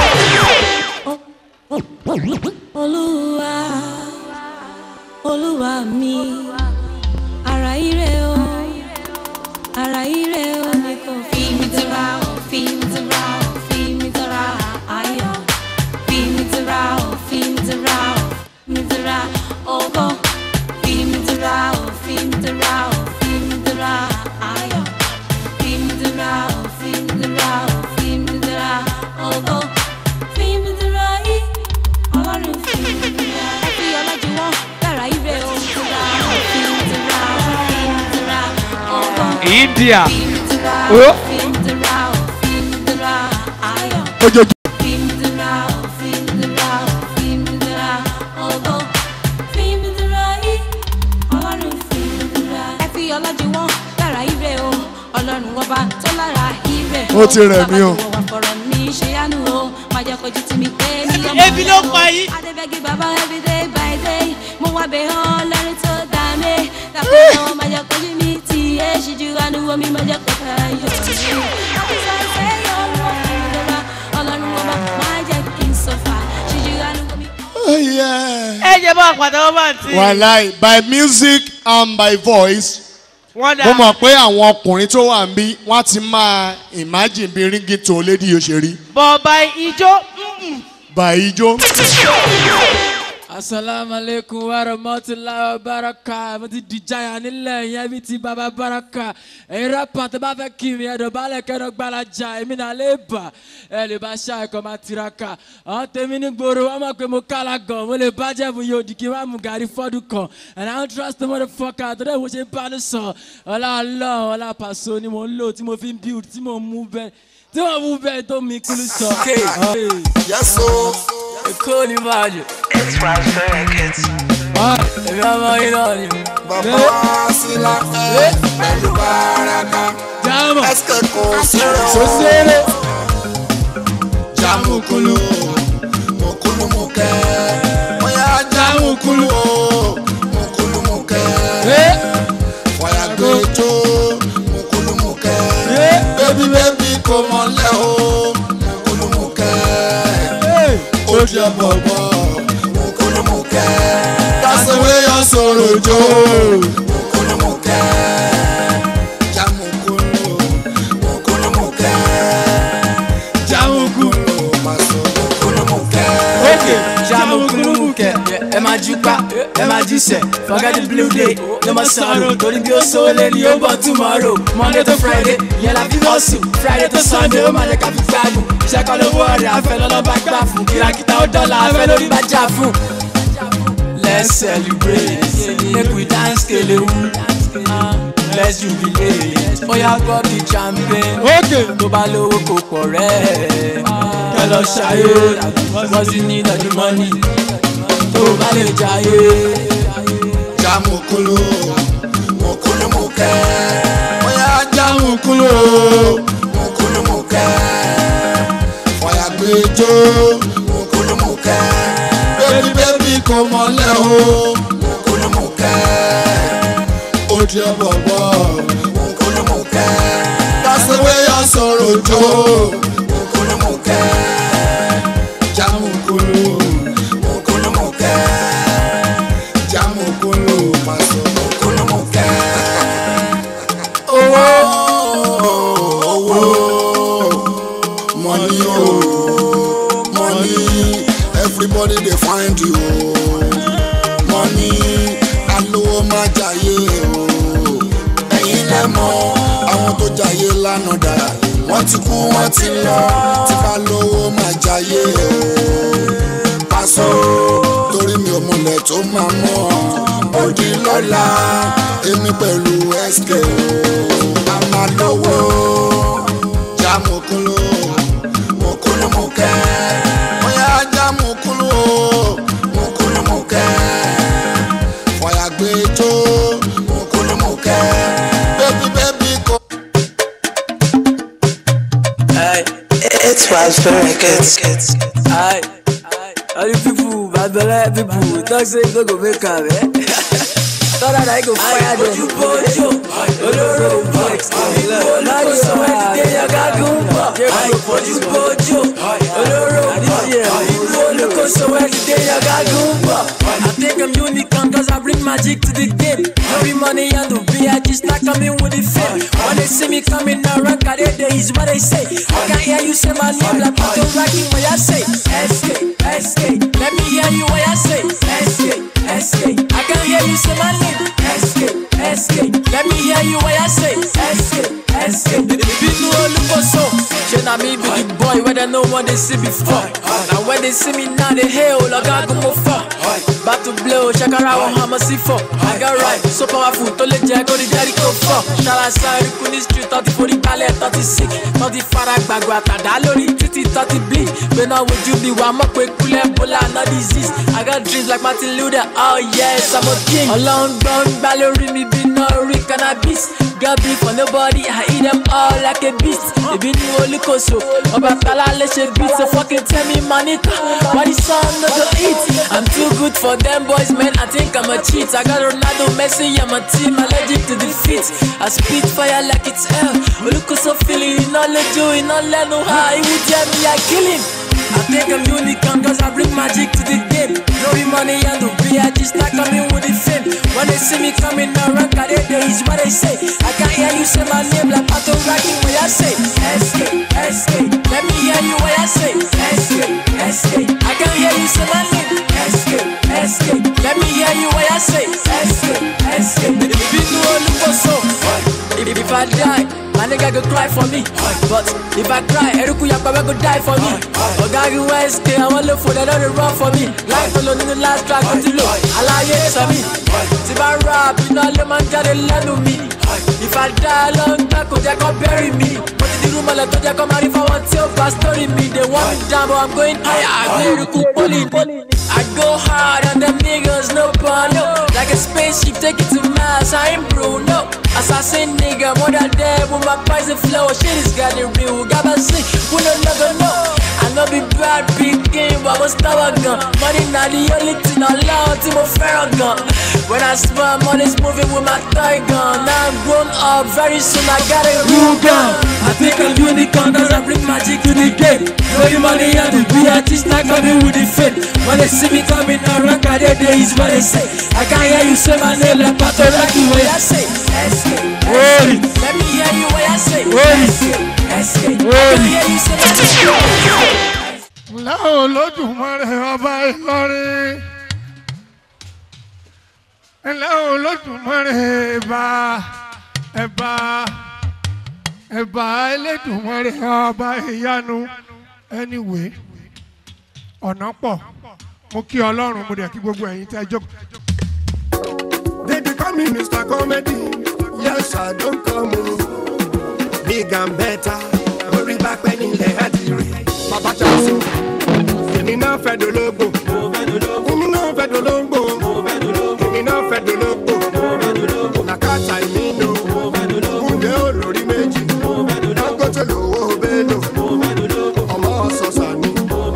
olúwa olúwa mi ara ire o ara ire o ni kò fi mi tira o fi mi tira o fi mi tira ayọ̀ fi mi tira o fi mi tira o mi tira ogo fi mi tira o fi mi tira o fi mi tira ayọ̀ fi mi tira o fi mi tira o fi mi tira ogo fi mi tira yìí ọlọ́run fi mi tira ẹ fi ọlọ́jú wọn dára ire o tira o fi mi tira o fi mi tira ogo. India. Oh. Oh. ojoojúmọ́. ọlọ́run ọba tó lára ibẹ̀. Ó ti rẹ̀ mí o. wà fọ̀rọ̀ mi ṣe yánu o máa jẹ́ kojú tí mi pé ní ọmọ Ebi ló pa yín. adébẹ́gì bàbá every day by day mo wá bẹ̀ ọ́ lọ́rin tó dá mi dàpọ̀ náà máa jẹ́ kojú mi tì í ẹ̀ ṣíjú àánú omi máa jẹ́ kọ́ta yọ̀ mí. àbísà ìfẹ́ yọ̀ wọ́n fún mi lọ́la ọlọ́run ọba máa jẹ́ kí n sọ̀fà ṣíjú àánú omi. ẹ jẹ́ bá àpàtàwọ́ bá ń tì. wàláì by music and by voice wọ́n dà. mo mọ̀ pé àwọn ọkùnrin tó wà ń bí wọ́n ti máa imagine bí ríngì tó lédi yóò ṣe rí bọ̀ọ̀bà ijó. by ijó. asalaamualeykum warahmatulahi wabaraka mo ti di jaya nílẹ̀ yẹn bí ti baba baraka ẹ̀yin rapa tó bá fẹ́ kí mi ẹ̀dọ̀ balẹ̀ kẹ́dọ̀ gbalaja èmi náà lè bà ẹ̀ lè bá ṣá ẹ̀kọ́ máa tiraka àwọn tèmi ní gbòòrò wọn mọ̀ pé mo kálá gan mo lè bàjẹ́ fún yóò di kí n má mu gàrí fọ́dún kan and i don't trust the motherfucker tó dẹ̀ mo ṣe bá ní sọ ọlá ọlọ́run ọlá pàṣọ ni mo ń lò tí mo fi ń build tí mo ń mú bẹ́ẹ̀ tí mo mú bẹ́ẹ̀ tó mi kúlù sọ. Yes, o. Èkó ni máa jù. It's right records. Èmi ọmọ yín náà ni. Bàbá Sílá pẹ̀lú Báraka. Jámọ̀. Ẹsẹ̀ kò sírò. Sosere. Jámukulu. Mukulu mukẹ́. Bóyá jámukulu o. Mukulu mukẹ́. Fọyà gbẹjọ. Mukulu mukẹ́. Bébí bébí kò mọ̀lẹ́ o. Mukulu mukẹ́. Ó jẹ́ bọ̀bọ̀. Mukulu mukẹ́. That's the way your sorrow jo. Mukulu mukẹ́. Jámukulu. Mukulu mukẹ́. Jámukulu. Maso mukulu mukẹ́. Okay, Jamukuluke, ẹ máa jí pa, ẹ máa jí sẹ̀, forget the blue day, no more sorrow, torí bí ó so lé ní ó bọ̀ tomorrow, Monday to Friday, yẹn la fi hustle, Friday to Sunday, ó máa lè ká fi gbádùn, iṣẹ́ kan lówó ọ̀rẹ́ afẹ́ lọ́lọ́ba gbà fún, kìràkìtà ó dọ́là afẹ́ lórí bá jà fún. let's celebrate make we dance kelewu ah, let's jubilate oya pop the champagne tó bá lówó kò pọ̀ rẹ̀ kẹ lọ ṣayé wọ́n sì ní ìdájú mọ́nì tó bá lè jayé. jamukulu mukulu mukẹ oya jamukulu mukulu mukẹ fọyàgbẹjọ mukulu mukẹ bẹbí bẹbí kò mọlẹ o mukulu mukẹ ó jẹ bọbọ mukulu mukẹ dasẹwé yà sọrọ jọ mukulu mukẹ jamukulu mukulu mukẹ jamukulu maso mukulu mukẹ. owó owó money o money everybody dey find you money alówó má jayé o ẹ̀yin lẹ mọ̀ àwọn tó jayé lánàá dà wọ́n ti kú wọ́n ti lọ tí ká lówó má jayé o paṣọ torí mi ò mọlẹ̀ tó máa mọ̀ òdì lọ́la èmi pẹ̀lú sk o a máa lówó já mokolo mokolo mokẹ́ bóyá já mokolo mokolo mokẹ́ fọyàgbẹ́jọ́ mokolo mokẹ́ bébí bébí kò. Hey, it's was very good. Aye, all you people, bad belle people, don't say no go make am, eh? Thought that I go fire them. Ojú bójú, olóró box, láyé ọ̀hún ẹ̀dídé yàgá gúnbọ̀. Ojú bójú, olóró box, olùkóso ẹ̀dídé yàgá gúnbọ̀. I think I'm unicorn cause I bring magic to the game. No be money and the VIG start coming with the fame. When they see me coming around, I they they is what they say. I can hear you say my name like Pato Rocky what I say. SK, SK, let me hear you what I say. SK, SK, I can hear you say my name. SK, SK, let me hear you what I say. SK, SK, Binu Olukoso. She na me be the boy where they know what they see before. Now when they see me now they hail, like I go more far. Back to blow, shakara wa hama si fo. I got right, so powerful, to le jẹ kó di Jericho fọ. Ṣara sáré kú ní street, tọ́tí forí balẹ̀, tọ́tí sick, tọ́tí fara gbàgbọ́ àtàdá lórí títí tọ́tí bleed. Gbéná wojú bí wàá mọ̀ pé kúlẹ̀ bọ́lá no disease. I got dreams like Martin Luther, oh yes, I'm a king. Ọlọ́run gbọ́n gbá lórí mi bí náà rí cannabis. Got beef for nobody, I eat them all like a beast. Ìbí ni olùkóso, ọba tala lè ṣe beat, so fucking tell me manita, why the sun no go eat? I'm too good for them boys, man, I think I'm a cheat. I got Ronaldo, Messi, I'm a team, allergic to defeat. I spit fire like it's hell. Olùkóso feeling, iná lójú, iná lẹ́nu, ha, ìwú jẹ́ mi, I kill him. I think I'm unicorn cause I bring magic to the game. No be money and the VIG start coming with the fame. When they see me coming around, I they they is what they say. I can hear you say my name like Pato Rocky what I say. SK, SK, let me hear you what I say. SK, SK, I can hear you say my name. SK, SK, let me hear you what I say. SK, SK, if you know look so. If, if I die, my nigga go cry for me. But if I cry, Eruku Yakaba go die for me. Ogagi West, I want look for that other run for me. Life alone in the last track, but you look. Alaye Sami. If I rap, you know, let man get a land of me. If I die long back, they can bury me. But in the room, I'll let them come out if I want to pass story me. They want me down, but I'm going higher. I go Eruku Poli. I go hard on them niggas, no no. Like a spaceship, take it to Mars, I ain't Bruno. Assassin nigga, more than dead with my poison flow. Shit is got it real, got my sick, who no never know. I know be bad, big game, but I'm stubborn gun. Money not the only thing I love, Timo Farragon. When I smile, money's moving with my thigh gun. Now I'm grown up, very soon I got a real gun. I think I'm unicorn, cause I bring magic to the game. No money and the BRT start coming with the fame. When they see me coming around, I they they is what they say. I can hear you say my name like Pato Rocky, what I say. SK, SK, let me hear you what I say. SK, SK, I can hear you say my name. ńlẹ́ olódùmarè ọba ìlọrin ńlẹ́ olódùmarè ẹ̀bà ẹ̀bà ẹ̀bà elédùmarè ọba ìyanu anyway ọ̀nà pọ̀ mo kí ọlọ́run mo dẹ̀ kí gbogbo ẹ̀yin tẹ́ jókòó. They be call me Mr. Comedy. Yes, I don't come o. Big and better. Orí bá pẹ́ nílẹ̀ àdìrẹ́. Bàbá Jásù. Èmi náà fẹ́ dológbò. Èmi náà fẹ́ dológbò. Èmi náà fẹ́ dológbò. Nàkàtà ìmí lò. Kúndé olórí méjì. Dangote lówó bélò. Ọmọ ọ̀sọ̀sà ni.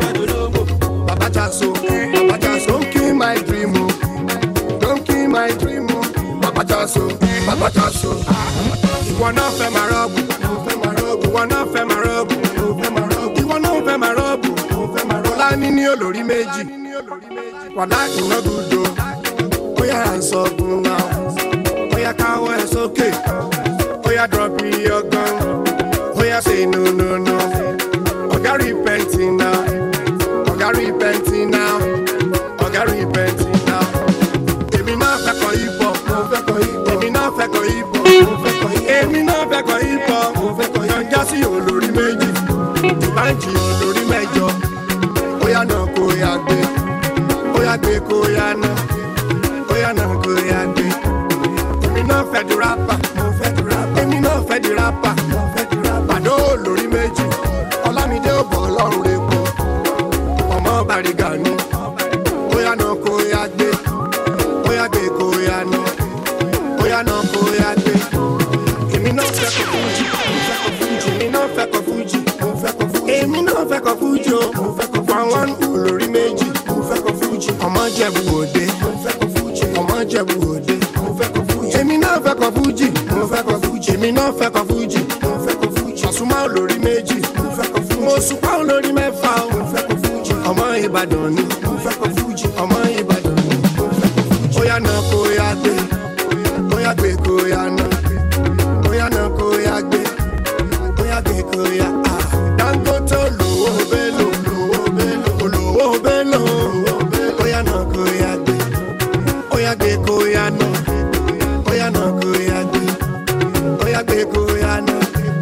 Bàbá Jásù. Bàbá Jásù. Don't kill my dream o. Don't kill my dream o. Bàbá Jásù. Bàbá Jásù. Ìwọ náà fẹ́ máa rọ́ọ̀bù. Ìwọ náà fẹ́ máa rọ́ọ̀bù. Ìwọ náà fẹ́ máa rọ́ọ̀bù. Ọlá ní ní olórí méjì. Wàlá iná gbùdọ̀. Bóyá à ń sọ fún náà. Bóyá káwọ́ ẹ̀ sókè. Bóyá drop your gun. Bóyá say no no no. Ọ̀gá repenting now. Ọ̀gá repenting now. Ọ̀gá repenting now. Èmi náà fẹ́ kọ hip hop. Èmi náà fẹ́ kọ hip hop. Èmi náà fẹ́ kọ hip hop. Yọjá sí olórí méjì. Báńkì olórí mẹ́jọ. Bóyá náà kó ya gbé. Bóyá gbé kó ya ná. Bóyá náà kó ya gbé. Èmi náà fẹ́ di rapper. Èmi náà fẹ́ di rapper. Pàdó olórí méjì. Ọlámídé ò bọ̀ ọlọ́run rẹ̀ pọ̀. Ọmọ Bàrígà ni. Bóyá náà kó ya gbé. Bóyá gbé kó ya ná. Bóyá náà kó ya gbé. Èmi náà fẹ́ kọ fújì. Èmi náà fẹ́ kọ fújì. Èmi náà fẹ́ kọ fújì o. Fáwọn olórí méjì. Ọmọ Jẹ̀bú Òde. Ọmọ Jẹ̀bú Òde. Èmi náà fẹ́ kọ fújì. Èmi náà fẹ́ kọ fújì. Àsùnmọ́ olórí méjì. Mo sùpá olórí mẹ́fà o. Ọmọ Ìbàdàn ni. Ọmọ Ìbàdàn ni. Bóyá náà kó yá gbé. Bóyá gbé kó yá ná. Bóyá náà kó yá gbé. Bóyá gbé kó yá á. Dangote olówó bélò. Olówó bélò. Bóyá náà kó yá gbé. Bóyá gbé kó yá ná. Bóyá náà kó yá gbé. Bóyá gbé kó yá ná.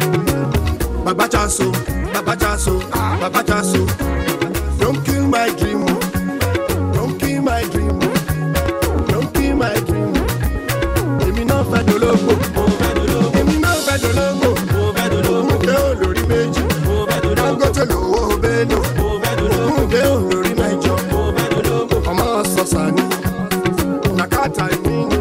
Baba Jaso, Baba Jaso, Baba Jaso. Don't kill my dream. oh. Don't kill my dream. oh. Don't kill my dream. oh. Èmi náà fẹ́ dológbò. Èmi náà fẹ́ dológbò. Ògùnkè olórí méjì. Dangote lówó bélò. Ògùnkè olórí mẹ́jọ. Ọmọ sọ̀sà ni. Nàkàtà ìmí ni.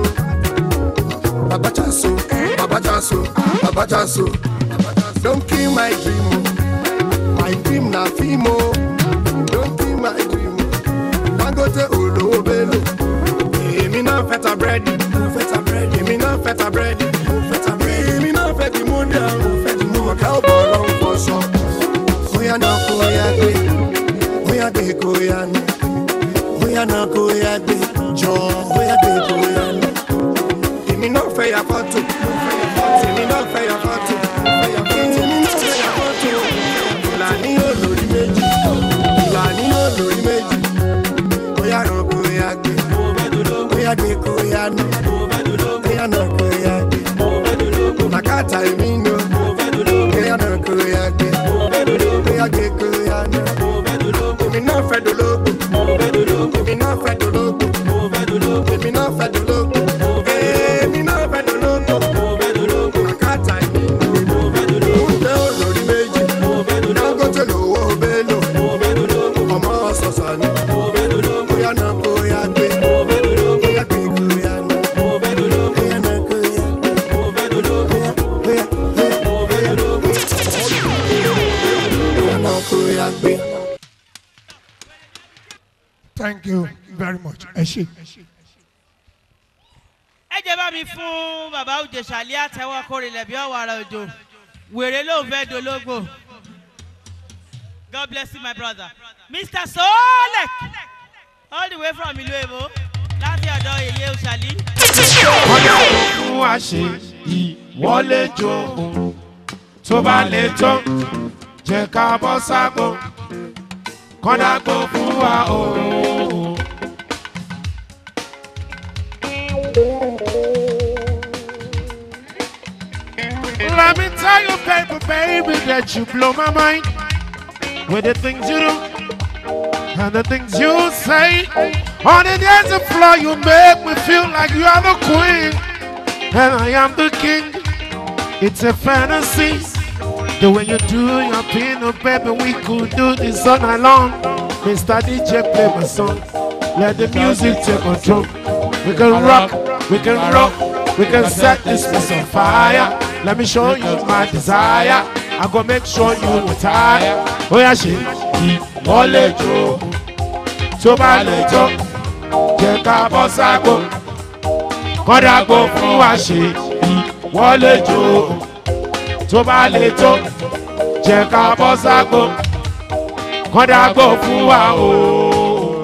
Baba Jaso, Baba Jaso, Baba Jaso. Don't kill my dream. oh. My dream na film. oh. Don't kill my dream. oh. Dangote olówó bélò. Èmi náà fẹ́ ta búrẹ́dì. Èmi náà fẹ́ ta búrẹ́dì. Èmi náà fẹ́ di múdà. Ọ̀gá ò bọ̀ lọ́wọ́ fọṣọ. Bóyá náà kó ya gbé. Bóyá gbé kó ya ní. Bóyá náà kó ya gbé. Jọ bóyá gbé kó ya ní. Èmi náà fẹ́ ya fọ́tò. Èmi náà fẹ́ ya fọ́tò. Èmi náà fẹ́ ya fọ́tò. Ìlànà olórí méjì. Ìlànà olórí méjì. Bóyá náà kó ya gbé. Bóyá gbé kó ya ní. Bóyá náà kó ya gbé. Nàkàtà èmi nù. Bóyá náà kó ya gbé. Bóyá gbé kó ya ní. Èmi náà fẹ́ dológbò. Èmi náà fẹ́ dológbò. Èmi náà fẹ́ dológbò. Èmi náà fẹ́ dológbò. Nàkàtà èmi nù. Kúndé olórí méjì. Dangote lówó bélò. Ọmọ ọ̀sọ̀sà ni. Bóyá náà kó ya gbé. Bóyá gbé kó ya ní. Bóyá náà kó ya gbé. Bóyá bóyá bóyá náà kó ya gbé. thank you very much ẹ ṣe. ẹ jẹ́ bá mi fún bàbá òjèṣàlẹ́ àtẹwọ́ kórìlẹ̀ bí ọ̀wàrà òjò wèrè ló ń fẹ́ dológbò god bless you my brother mr solek all the way from ìlú èbó láti ọ̀dọ̀ èyí òṣàlí. kọ́dà fún wa ṣe ìwọlé jó òun tó bá lè tó jẹ́ ká bọ́ ságbó kọ́dà gbó fún wa òun. Let me tell you, baby, baby, that you blow my mind with the things you do. And the things you say on the dancing floor, you make me feel like you are the queen and I am the king. It's a fantasy. The way you do your peanut baby, we could do this all night long. Mr. DJ, play my song. Let the music take control. We can rock, we can rock, we can set this place on fire. Let me show you my desire. I go make sure you retire. Oh yeah, she ìwọlé jó tó bá lè jó jẹ́ ká bọ́ ságo kọ́dàgbò fún wa ṣe ìwọlé jó tó bá lè jó jẹ́ ká bọ́ ságo kọ́dàgbò fún wa o.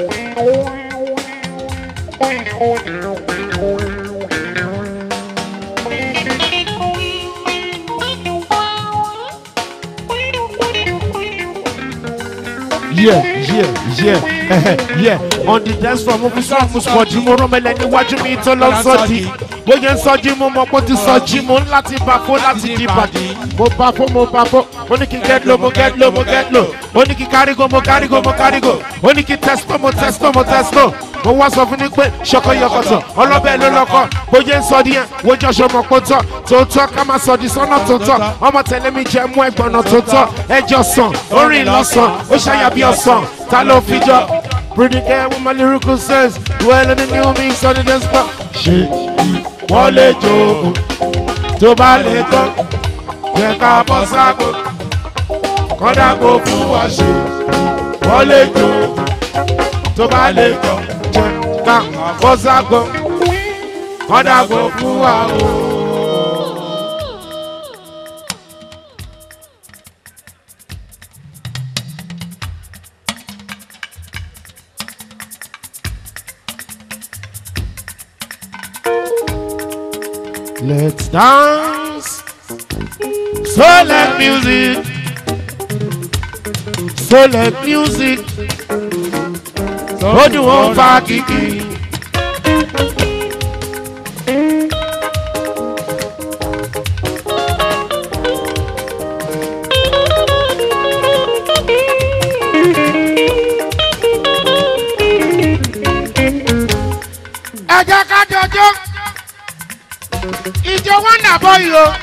yeah yeah yeah eh, yeah on the dance floor mo fi sọ mo sọ jí mo rán mẹlẹ níwájú mi tó lọ sọdí bóyá ń sọjí mo mọ pé ó ti sọjí mo ń láti bá fó láti di bàdí mo bá fó mo bá fó ó ní kí get low mo get low mo get low ó ní kí kárígò mo kárígò mo kárígò ó ní kí testo mo testo mo testo mo wá sọ fún ni pé ṣọkọ yọkọtọ ọlọ́bẹ̀ ló lọ́kọ bóyá ń sọ díẹ̀ wójú ọṣọ mọ̀ pé tọ́ tòótọ́ ká máa sọ di sọ́nà tòótọ́ ọmọ tẹ̀lé mi jẹ́ mú ẹgbọ̀nà tòótọ́ ẹjọ́ sàn orin lọ́sàn ó ṣàyà bí ọ̀sán ta ló fi jọ. Pretty girl with my lyrical sense dwell in the new mix on the dance floor. ṣe wọ́n lè jó tó bá lè tán jẹ́ ká bọ́ ságo kọ́dà kó fún wa ṣe wọ́n lè jó tó bá lè tán jẹ́ ká bọ́ ságo kọ́dà kó fún wa o. Let's dance. So let music. So let music. Ó dùn ó fa kìkì. Ẹ jẹ́ ká jọjọ́ ìjọ wọn nà bọ yìí o.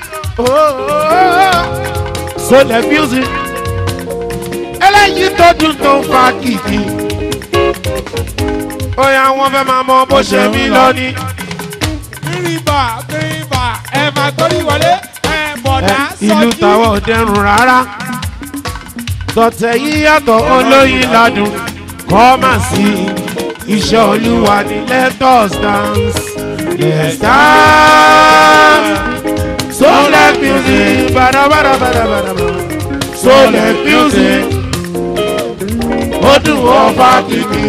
so let music eléyìí tó dùn tó ń fa kìkì. ó yà wọn fẹ́ máa mọ bó ṣe mí lọ ní. kírìbà kírìbà ẹ máa gbórí wọlé ẹ bọ̀dá sọ́jí. ìlú tàwọn ò dẹrùn rárá. tọ̀tẹ̀ yìí yàtọ̀ olóyin ládùn kọ́ mà sí iṣẹ́ olúwa ní let us dance. Let's dance. So let music, bada bada bada bada bada. So let music. Ó dùn ó fa kìkì.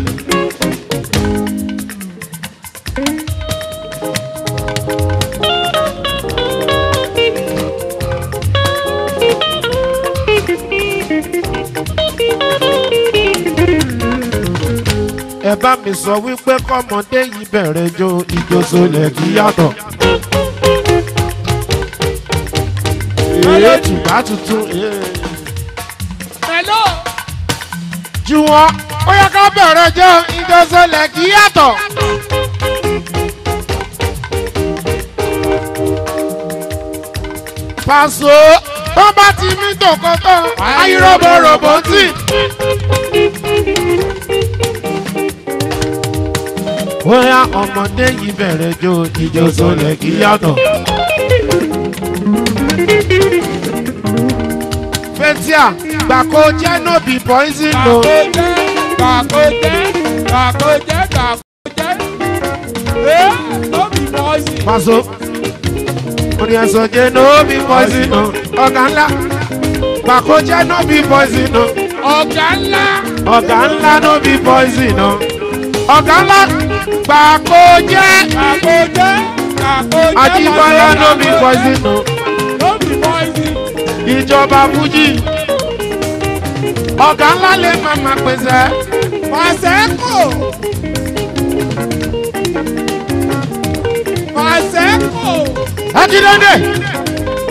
ẹ bá mi sọ wípé kọ́mọdé yìí bẹ̀rẹ̀ jó ijó sólẹ̀ kí yàtọ̀. Èyí tùbá tuntun. Hello. Jù wọ́n, ó yẹ ká bẹ̀rẹ̀ jó ijó sólẹ̀ kí yàtọ̀. Pàṣọ tó bá ti mí tòkótó, ayíròbòròbò tì. bóyá ọmọdé yìí bẹ̀rẹ̀ jó ìjó sọlẹ̀ kí yàtọ̀. fẹ́tíà gbàkó jẹ́ no be poison o. gbàkó jẹ́ gbàkó jẹ́ gbàkó jẹ́ ẹ́ no be poison. Paso orí ẹ̀sọ́ jẹ́ no be poison o. ọ̀gá ńlá gbàkó jẹ́ no be poison o. ọ̀gá ńlá. ọ̀gá ńlá no be poison o. ọ̀gá ńlá gbàkó jẹ́. gbàkó jẹ́ gbàkó jẹ́ Ajíbọ́lá no be poison o. no be poison. ìjọba fújì ọ̀gá ńlá lè máa máa pèsè. Pàṣẹ́kù. Pàṣẹ́kù. Akíndéńdé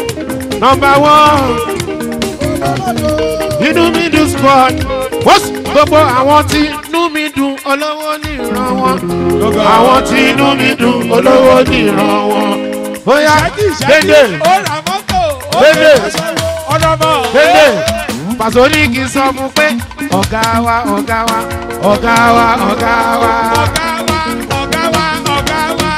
nọmba one inú mi dùn squad wọ́n gbogbo àwọn tí inú mi dùn olówó ní ìran wọn àwọn tí inú mi dùn olówó ní ìran wọn bóyá dédé ó ra mọ́tò ó dédé lè ọ̀dọ́mọ. dédé pàṣẹ ní kí n sọ fún pé ọ̀gá wa ọ̀gá wa ọ̀gá wa ọ̀gá wa. ọ̀gá wa ọ̀gá wa.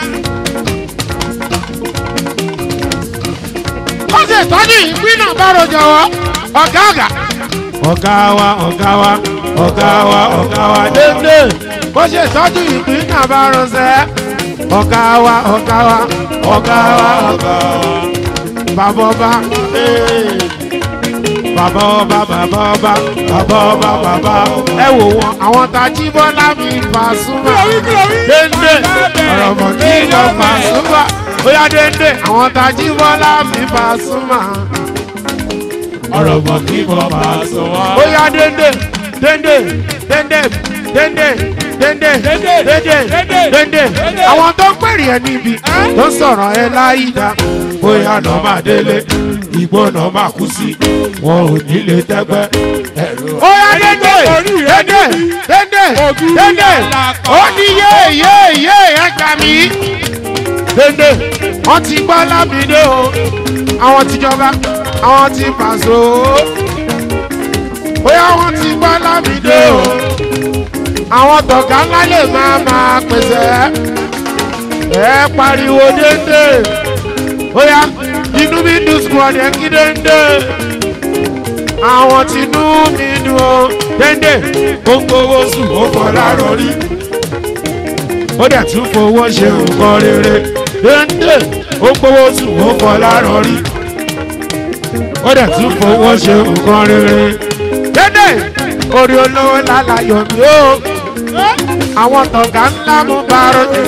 ó sì tọ́jú ìpín náà bá rojọ́ wọ́ ọ̀gá ọ̀gá. ọ̀gá wa ọ̀gá wa ọ̀gá wa ọ̀gá wa dédé bó ṣe tọ́jú ìpín náà bá rọṣẹ́ ọ̀gá wa ọ̀gá wa ọ̀gá wa ọ̀gá wa bàbá ọba ee. bàbá ọba bàbá ọba bàbá ọba bàbá ẹ wò wọn àwọn tají bọ́lá mi Pasuma dédé ọ̀rọ̀ mọ̀ kí lọ Pasuma bóyá dédé àwọn tají bọ́lá mi Pasuma ọ̀rọ̀ mọ̀ kí lọ Pasuma bóyá dédé dédé dédé dédé dédé dédé dédé àwọn tó ń pèrè ẹ níbi tó ń sọ̀rọ̀ ẹ láyìíká bóyá náà máa délé ìgbó náà máa kú sí wọn ò ní lè tẹ́gbẹ́ ẹ̀rọ. ó yá dédé dédé dédé dédé ó ní yé yé yé ẹ gbà mí. dédé wọ́n ti gbọ́ lámìdé o àwọn tìjọba àwọn ti pàṣẹ o bóyá wọ́n ti gbọ́ lámìdé o àwọn tọ̀gá ńlá lè máa máa pèsè ẹ pariwo dédé bóyá inú mi dùn squad ẹ kí dédé àwọn tinú mi dùn o dédé ó ń gbowó sùn ó kọ́ láàárọ̀ rí ó dẹ̀ tún fowó ṣe nǹkan rere dédé ó ń gbowó sùn ó kọ́ láàárọ̀ rí ó dẹ̀ tún fowó ṣe nǹkan rere dédé orí olówó lálàyò mi ó àwọn tọ̀gá ńlá mú bárò jù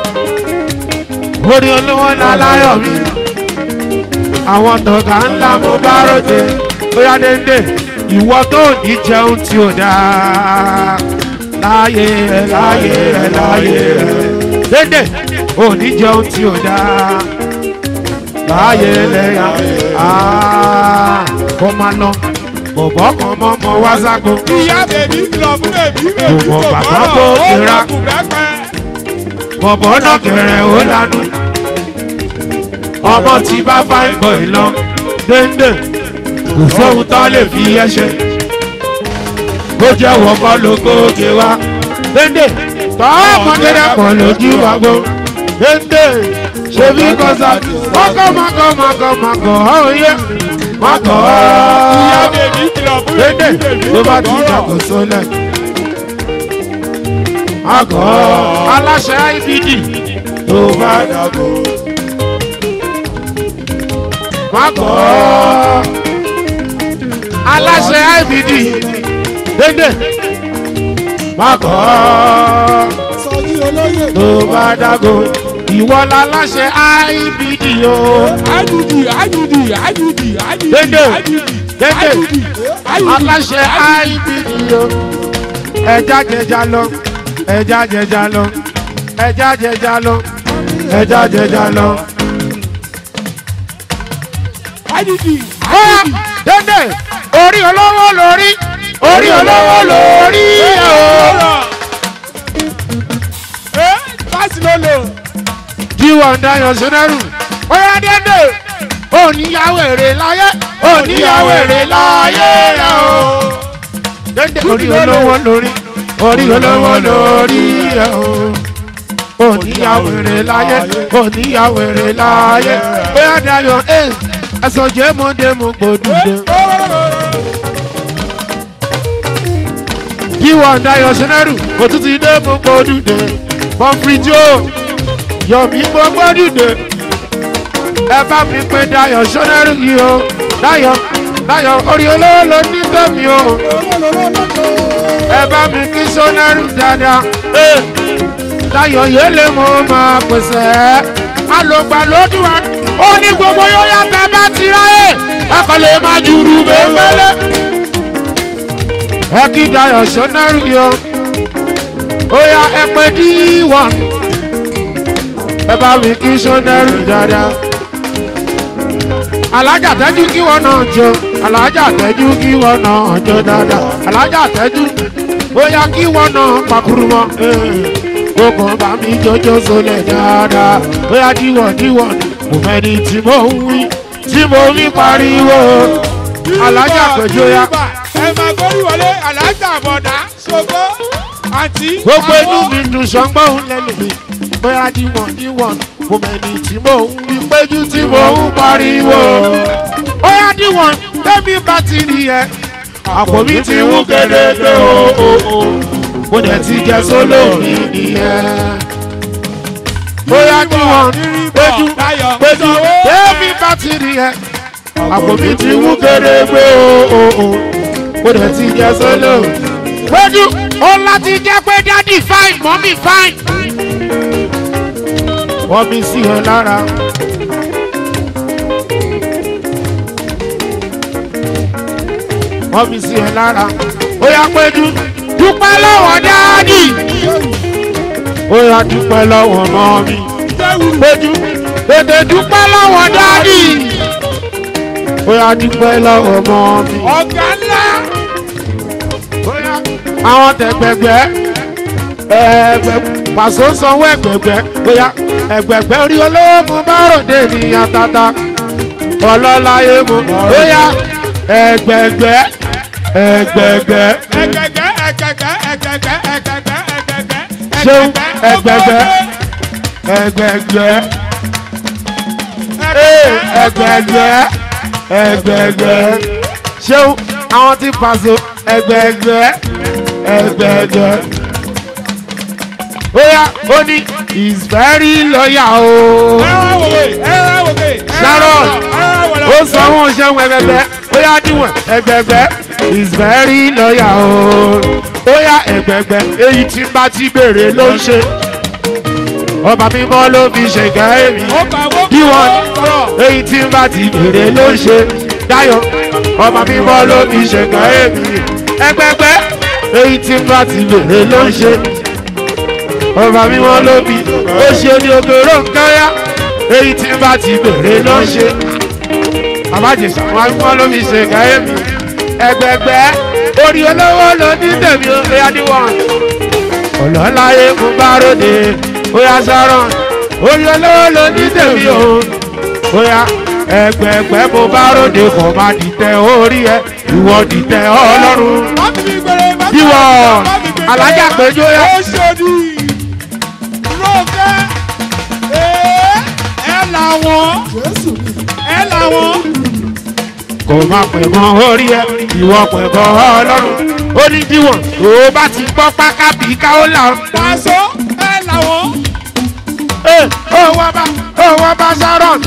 orí olówó lálàyò mi àwọn tọ̀gá ńlá mú bárò jù bóyá dédé ìwọ tó ní jẹun tí ò dáa láyé rẹ láyé rẹ láyé rẹ dédé ò ní jẹun tí ò dáa láyé rẹ kó máa lọ bọ̀bọ̀ kan mọ́ mọ́ wá sáko. ìyá bèbí kìlọ̀ fún bèbí bèbí Gbogbo bàbá tó kera. bọ̀bọ̀ náà kẹrẹ ó lanu. ọmọ tí bá bá ń bọ̀ ìlọ déndé kò sóhun tó lè fi ẹsẹ̀. ó jẹ́ wọ́pọ̀ lóko òkè wa déndé tọ́ ọmọdé kan lójú wa gbó déndé ṣebí kọ́sà mọ́kọ́ mọ́kọ́ mọ́kọ́ mọ́kọ́ ọ̀hún yẹ mọ́kọ́ ìyá bèbí kìlọ̀ fún dédé bèbí bèbí ló bá ti dàgbò sólẹ̀. Àgọ́ aláṣẹ IBD ló bá dàgbò. Àgọ́ aláṣẹ IBD dédé. Àgọ́ ló bá dàgbò. Ìwọ láláṣẹ IBD o. IBD IBD IBD IBD Dédé IBD dédé aláṣẹ IBD o. Ẹja jẹja lọ, ẹja jẹja lọ, ẹja jẹja lọ, ẹja jẹja lọ. IBD Bóyá dédé orí olówó lórí, orí olówó lórí o. ẹ fásitì ló lò. Jíwọ̀ ń dayọ̀ sínẹ́rù. Bóyá dédé oníyàwó èrè láyé, oníyàwó èrè láyé rẹ̀ o. Dédé orí olówó lórí, orí olówó lórí rẹ̀ o. Oníyàwó èrè láyé, oníyàwó èrè láyé. Bóyá dayọ̀ ẹ̀ ẹ̀sọ̀ jẹ́ mọ́dé mo gbòdúdé. Jíwọ̀ ń dayọ̀ sínẹ́rù, òtútù dé mo gbòdúdé. Bọ́ǹfìjó yọ̀mí mo gbòdúdé ẹ bá mi pé Dayọ̀ sọ́nẹ́rù yìí o Dayọ̀ Dayọ̀ orí olówó ló ní tẹ̀mí o ẹ bá mi kí sọ́nẹ́rù dáadáa ee Dayọ̀ yé lè mo máa pèsè ẹ́ alògbà lójú wa ó ní gbogbo yóò yàtọ̀ bá ti ráyè ẹ kò lè má jùrù bẹ́ẹ̀mẹ́lẹ́ ẹ kí Dayọ̀ sọ́nẹ́rù yìí o ó yá ẹ pé D1 ẹ bá mi kí sọ́nẹ́rù dáadáa alájà tẹ́jú kí wọ́n náà jó alájà tẹ́jú kí wọ́n náà jó dáadáa alájà tẹ́jú bóyá kí wọ́n náà pàkúrú mọ́. ó kàn bá mi jọjọ sólẹ̀ dáadáa bóyá díwọ̀n díwọ̀n mo mẹ́ni tí mo ń wí tí mo ń pariwo alájà pẹ̀jọ́ ya. ẹ máa gbórí wọlé alájà bọ̀dá ṣògo àti. gbogbo inú mi dùn sọ́gbọ́n òun lẹ́nu mi bóyá díwọ̀n díwọ̀n mo mẹ́ni tí mo ń wí péjú tí mo ń pariwo. bóyá díwọ̀n tẹ́mi bá ti rí ẹ àpò mi ti wú gédégbé o o o mo dẹ̀ ti jẹ sólò mi nìyẹn. bóyá díwọ̀n péjú péjú tẹ́mi bá ti rí ẹ àpò mi ti wú gédégbé o o o mo dẹ̀ ti jẹ sólò mi péjú ó láti jẹ́ pé dádì fine mọ́mí fine. wọ́n mi sí ẹ lára. wọ́n mi sí ẹ lára. ó yá péjú dúpẹ́ lọ́wọ́ dádì. ó yá dúpẹ́ lọ́wọ́ mọ́mí. péjú tètè dúpẹ́ lọ́wọ́ dádì. ó yá dúpẹ́ lọ́wọ́ mọ́mí. ọ̀gá ńlá. àwọn tẹ̀gbẹ̀gbẹ́ ẹ̀ẹ́gbẹ̀ pàṣẹ sanwó ẹ̀gbẹ̀gbẹ́ bóyá ẹ̀gbẹ̀gbẹ́ orí olóòmù bá ròde ènìyàn tata ọlọ́láyé mu bóyá ẹ̀gbẹ̀gbẹ́ ẹ̀gbẹ̀gbẹ́ ẹ̀gẹ̀gẹ̀ ẹ̀gẹ̀gẹ̀ ẹ̀gẹ̀gẹ̀ ẹ̀gẹ̀gẹ̀ ẹ̀gẹ̀gẹ̀ ṣéun ẹ̀gbẹ̀gbẹ́ ẹ̀gbẹ̀gbẹ́ ee ẹ̀gbẹ̀gbẹ́ ẹ̀gbẹ̀gbẹ́ ṣéun àwọn tí pàṣẹ ẹ̀gbẹ̀gbẹ́ ẹ̀gbẹ̀gbẹ́ bóyá ó ní is very loyal o. sharon ó sọ wọn ṣe ẹgbẹgbẹ bóyá díwọ̀n ẹgbẹgbẹ is very loyal o. bóyá ẹgbẹgbẹ èyí tí bá ti béèrè ló ń ṣe ọba mímọ́ ló fi ṣègá èmi díwọ̀n èyí tí bá ti béèrè ló ń ṣe dáyọ̀ ọba mímọ́ ló fi ṣègá èmi ẹgbẹgbẹ èyí tí bá ti béèrè ló ń ṣe ọba mímọ́ ló bí ó ṣe ní ogoro nkáyà èyí tí bá ti bèrè ló ń ṣe àbájẹsà wọn mímọ́ ló fi ṣe káyé mi ẹgbẹgbẹ orí olówó ló ní tèmi ó yá níwọ̀n ọlọ́láyé mú bá ròde ó yá sọ́rọ̀ orí olówó ló ní tèmi ó ó yá ẹgbẹgbẹ mo bá ròde kò má dìtẹ̀ orí ẹ ìwọ dìtẹ̀ ọlọ́run ìwọ alájà péjọ yá. ó ṣòdì rókẹ́ ẹ làwọn ẹ làwọn. kò má pè gan orí ẹ ìwọ pè gan ọlọ́run ó ní díwọ̀n tó bá ti gbọ́ pákábí káó là ń. pàṣọ ẹ làwọn. ó wá bá ó wá bá sharon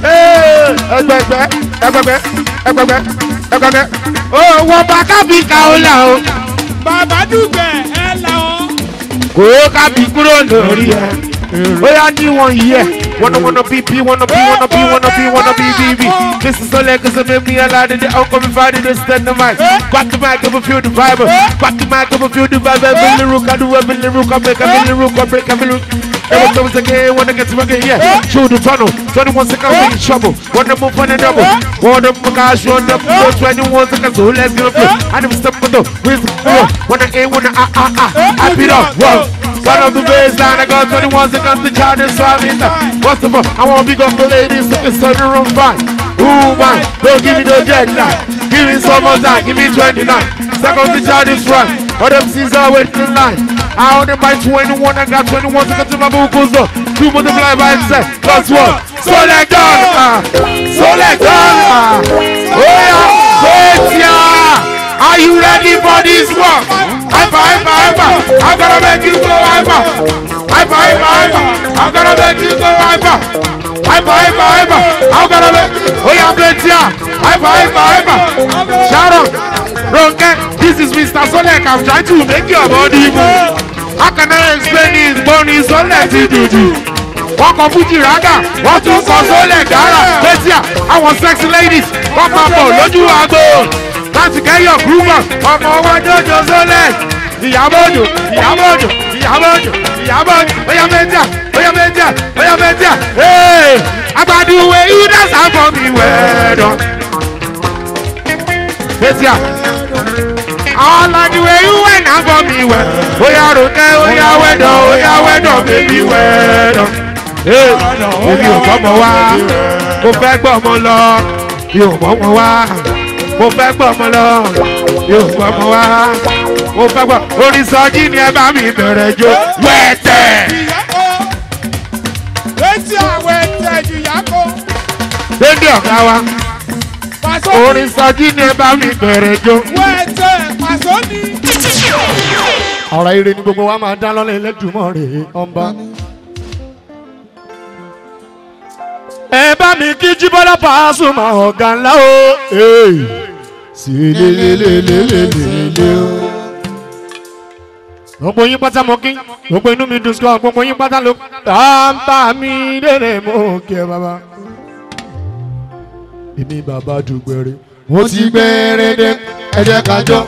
ẹgbẹgbẹ ẹgbẹgbẹ ẹgbẹgbẹ ẹgbẹgbẹ ó wọ pákábí káó là ń. bàbá dùgbẹ̀ ẹ làwọn. kò kábí kúrò lórí ẹ ó yá díwọ̀n yìí ẹ wanna wanna be be wanna be wanna be wanna be wanna be be be this is so like cause make me allowed in the outcome if I didn't stand the mic back the mic up feel the vibe back the mic up feel the vibe every lyric I do every lyric I make every lyric I break every lyric Every time again, wanna get to again, yeah. Through the tunnel, 21 seconds, we in trouble. Wanna move on the double. Wanna move cash on the floor, 21 seconds, so let's get up here. I never step on the with the floor. Wanna aim, wanna ah ah ah. I beat up, whoa. One of the baseline, I got 21 seconds to charge this five in What's the fuck? I wanna big up the ladies, so it's on the room fine. Ooh, man, don't give me the jet lag. Give me some more time, give me 29 seconds to charge this run. All them seas are waiting in line. I only buy 21, I got 21 seconds to my vocals up. Two multiply by itself, plus one. So like that, ah. so like that. ah. Oh yeah, wait yeah. Are you ready for this one? Hyper, hyper, hyper. I'm gonna make you go hyper. Hyper, hyper, hyper. I'm gonna make you go hyper. Hyper, hyper, hyper. I'm gonna make Oh yeah, wait yeah. Hyper, hyper, hyper. Sharon, Ronke, this is Mr. Solek. I'm trying to make your body move. How can I explain this? Bonnie Solek to do do. wọ́n kọ fújì rágà wọ́n tún kọ sólẹ̀ dára létí à àwọn sexy ladies wọ́n máa bọ̀ lójú agbo láti kẹ́yọ̀ gúrúmọ̀ ọmọ wọn jọjọ sólẹ̀ ìyàbọ̀ òjò ìyàbọ̀ òjò ìyàbọ̀ òjò ìyàbọ̀ òjò bóyá mẹ́tíà bóyá mẹ́tíà bóyá mẹ́tíà ee agbaduwe idas afọ mi wẹ̀ẹ́dọ̀ mẹ́tíà all like the way you went afọ mi wẹ̀ óyá ronẹ́ óyá wẹ̀dọ̀ óyá wẹ̀dọ̀ bébí wẹ̀dọ̀. Ee, èmi ò gbọ́mọ wá mo fẹ́ gbọ́mọ lọ mi ò gbọ́mọ wá mo fẹ́ gbọ́mọ lọ mi ò gbọ́mọ wá mo fẹ́ gbọ́ orin sọ́jí ni ẹ bá mi bẹ̀rẹ̀ jó wẹ̀tẹ̀. Etí àwọn ẹ̀tẹ̀ ìyàkó. Dédé ọ̀gá wa orin sọ́jí ni ẹ bá mi bẹ̀rẹ̀ jó. Wọ́n ẹ̀tẹ̀ pàṣọ ni. ọ̀rọ̀ ire ni gbogbo wa máa dá lọ́lẹ̀ ẹlẹ́dùnmọ́ rẹ̀ ọ̀nba. ẹ bá mi kí jíbọ́lá Pasuma ọ̀gá ńlá o. sí lélelélelélele o. gbogbo yín pátá mọ kí gbogbo inú mi dùn sí ọ gbogbo yín pátá ló. tàǹtà mi lèrè mọ́ kí ẹ bàbá. èmi bàbá dùgbẹ̀rẹ̀. mo ti gbẹ̀rẹ̀ dé ẹ jẹ́ ká jọ.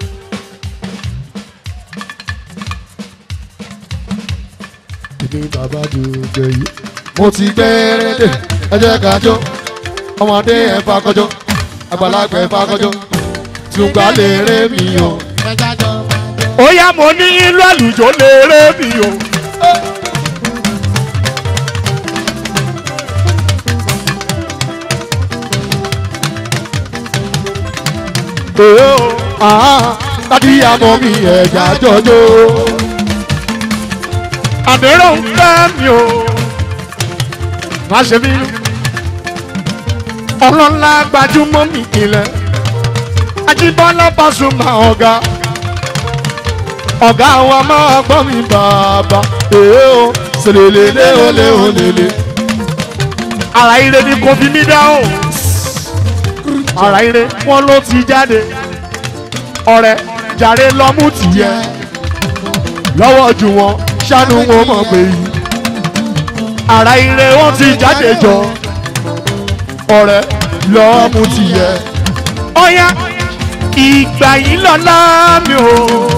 èmi bàbá dùgbẹ̀ yìí. mo ti gbẹ̀rẹ̀ dé ẹ jẹ́ ká jọ. ọmọdé ẹ̀ fà kọjọ àgbàlagbà ẹ̀ fà kọjọ. tùgbà lè rẹ́ mi o. ó yá mo ní ìlú àlùjọ lè rẹ́ mi o. Ee o, ah, dádì àmọ́ mi ẹ̀já jọjọ́. Àdérò ń fẹ́ mi o, má ṣe bínú. Ọlọ́lá gbajúmọ̀ mi ìpìlẹ̀. Ajíbọ́lá Pasuma ọ̀gá. Ọ̀gá wa máa gbọ́ mi bàbá. Ee o, sèlélélé olé olélé. Àrà ire ni kò fi mí dáhùn ara ire wọn ló ti jáde ọrẹ jàre lọmú tìyẹ lọ́wọ́ jù wọn ṣàánú wọn mọ̀ pé yìí ara ire wọn ti jáde jọ ọrẹ lọmú tìyẹ ọyá ìgbà yìí lọ́la mi ò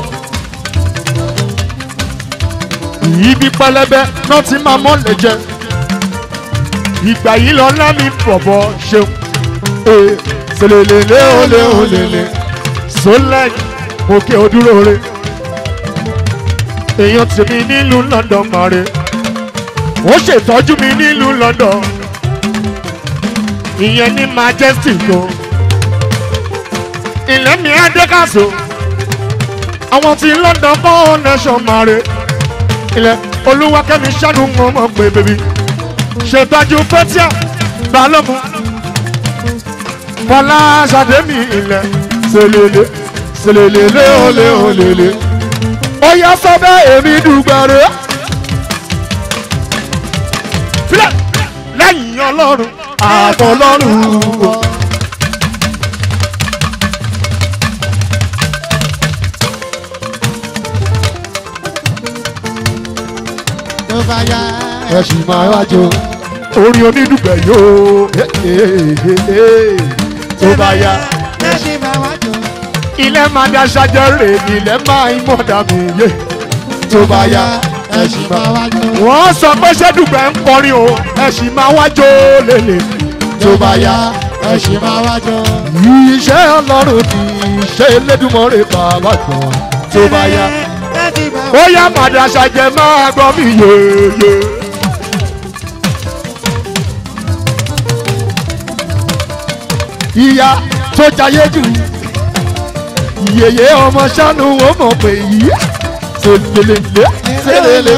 ibi pẹlẹbẹ náà ti máa mọ́lẹ̀ jẹ ìgbà yìí lọ́la mi bọ̀bọ̀ ṣeun ee selelele ole olele solek òkè òdúróore èèyàn tèmi nílùú london mọ̀re wọ́n ṣètọ́jú mi nílùú london ìyẹn ní majesty go ilẹ̀ mi adékàsó àwọn tí london kọ́ nation mọ̀re ilẹ̀ olúwakẹ́mi ṣáàdùn wọn mọ̀ pé bèbí ṣètọ́jú pẹ́tíà balógun fọlá ṣàdémì ilẹ̀ ṣèlélẹ̀ ṣèlélẹ̀ olè olèlè ó yá sọ́bẹ̀ èmi dùgbẹ̀rẹ̀ filẹ̀ lẹ́yìn ọlọ́run àtọlọ́run. tó bá yá ẹ sì máa wá jó orin onídùúgbẹ̀ yóò tó bá yá. ẹ ṣe máa wá jọ. ilẹ̀ máa ní aṣáájọ́ rè ní ilẹ̀ máa ń mọ̀dà mí yé tó bá yá. ẹ ṣì máa wá jọ. wọ́n sọ pé ṣẹ́dùgbẹ̀ ń kọrin o ẹ sì máa wá jó lélẹ̀ tó bá yá ẹ ṣì máa wá jọ. iṣẹ́ ọlọ́run kì í ṣe elédùnmọ́rẹ́ bàbá kan tó bá yá. ẹ ṣì máa ó yá màdà ṣàjẹ́ máa gbọ́ mi yéye. ìyá tó jayé jù yèyé ọmọ sánú ó mọ̀ pé yìí ṣèlélélé ṣèlélé.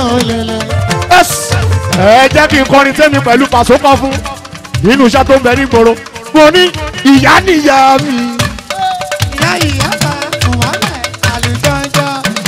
ẹ jẹ́ kí n kọrin tẹ́mi pẹ̀lú pàṣọ kan fún nínú iṣẹ́ tó ń bẹ nígboro mo ní ìyá níyà mi. ìyá ìyá bá kùn wálẹ̀ àlùjọ́jọ́.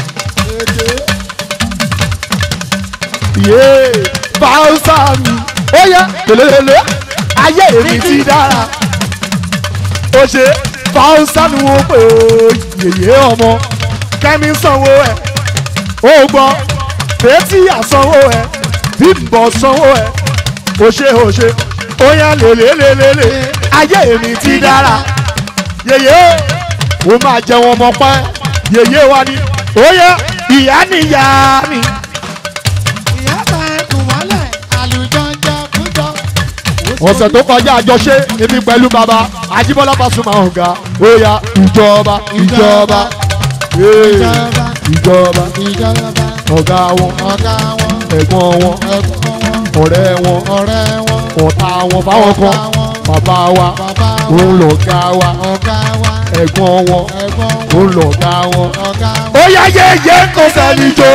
yé fáwùsà mi ó yá lélélélé ayé mi ti dára ó ṣe fáwùsà ni wọ́n pè ó yèyé ọmọ kẹ́mi sanwó ẹ̀ ó gbọ́ tètè àsanwó ẹ̀ bímbọ̀ sanwó ẹ̀ ó ṣe ó ṣe ó yá lélélélélé ayé mi ti dára yèyé ó máa jẹun ọmọ pẹ́ yèyé wa ni ó yá ìyá níyà mi. ìyá bá kùn wálẹ̀ àlùjọ́jọ́ kújọ́. ọ̀sẹ̀ tó kọjá àjọṣe èmi pẹ̀lú bàbá ajíbọ́lá Pasuma ọ̀gá ó yá ìjọba ìjọba. Hey. ìjọba ìjọba ọ̀gá wọn ọ̀gá wọn ẹ̀gbọ́n wọn ẹ̀gbọ́n wọn ọ̀rẹ́ wọn ọ̀rẹ́ wọn ọ̀tá wọn fáwọn kan bàbá wa bàbá òun lọ̀gá wa ọ̀gá wa ẹ̀gbọ́n wọn ẹ̀gbọ́n òun lọ̀gá wọn. ọ̀gá ó yá yéye kò sẹ́ni jó.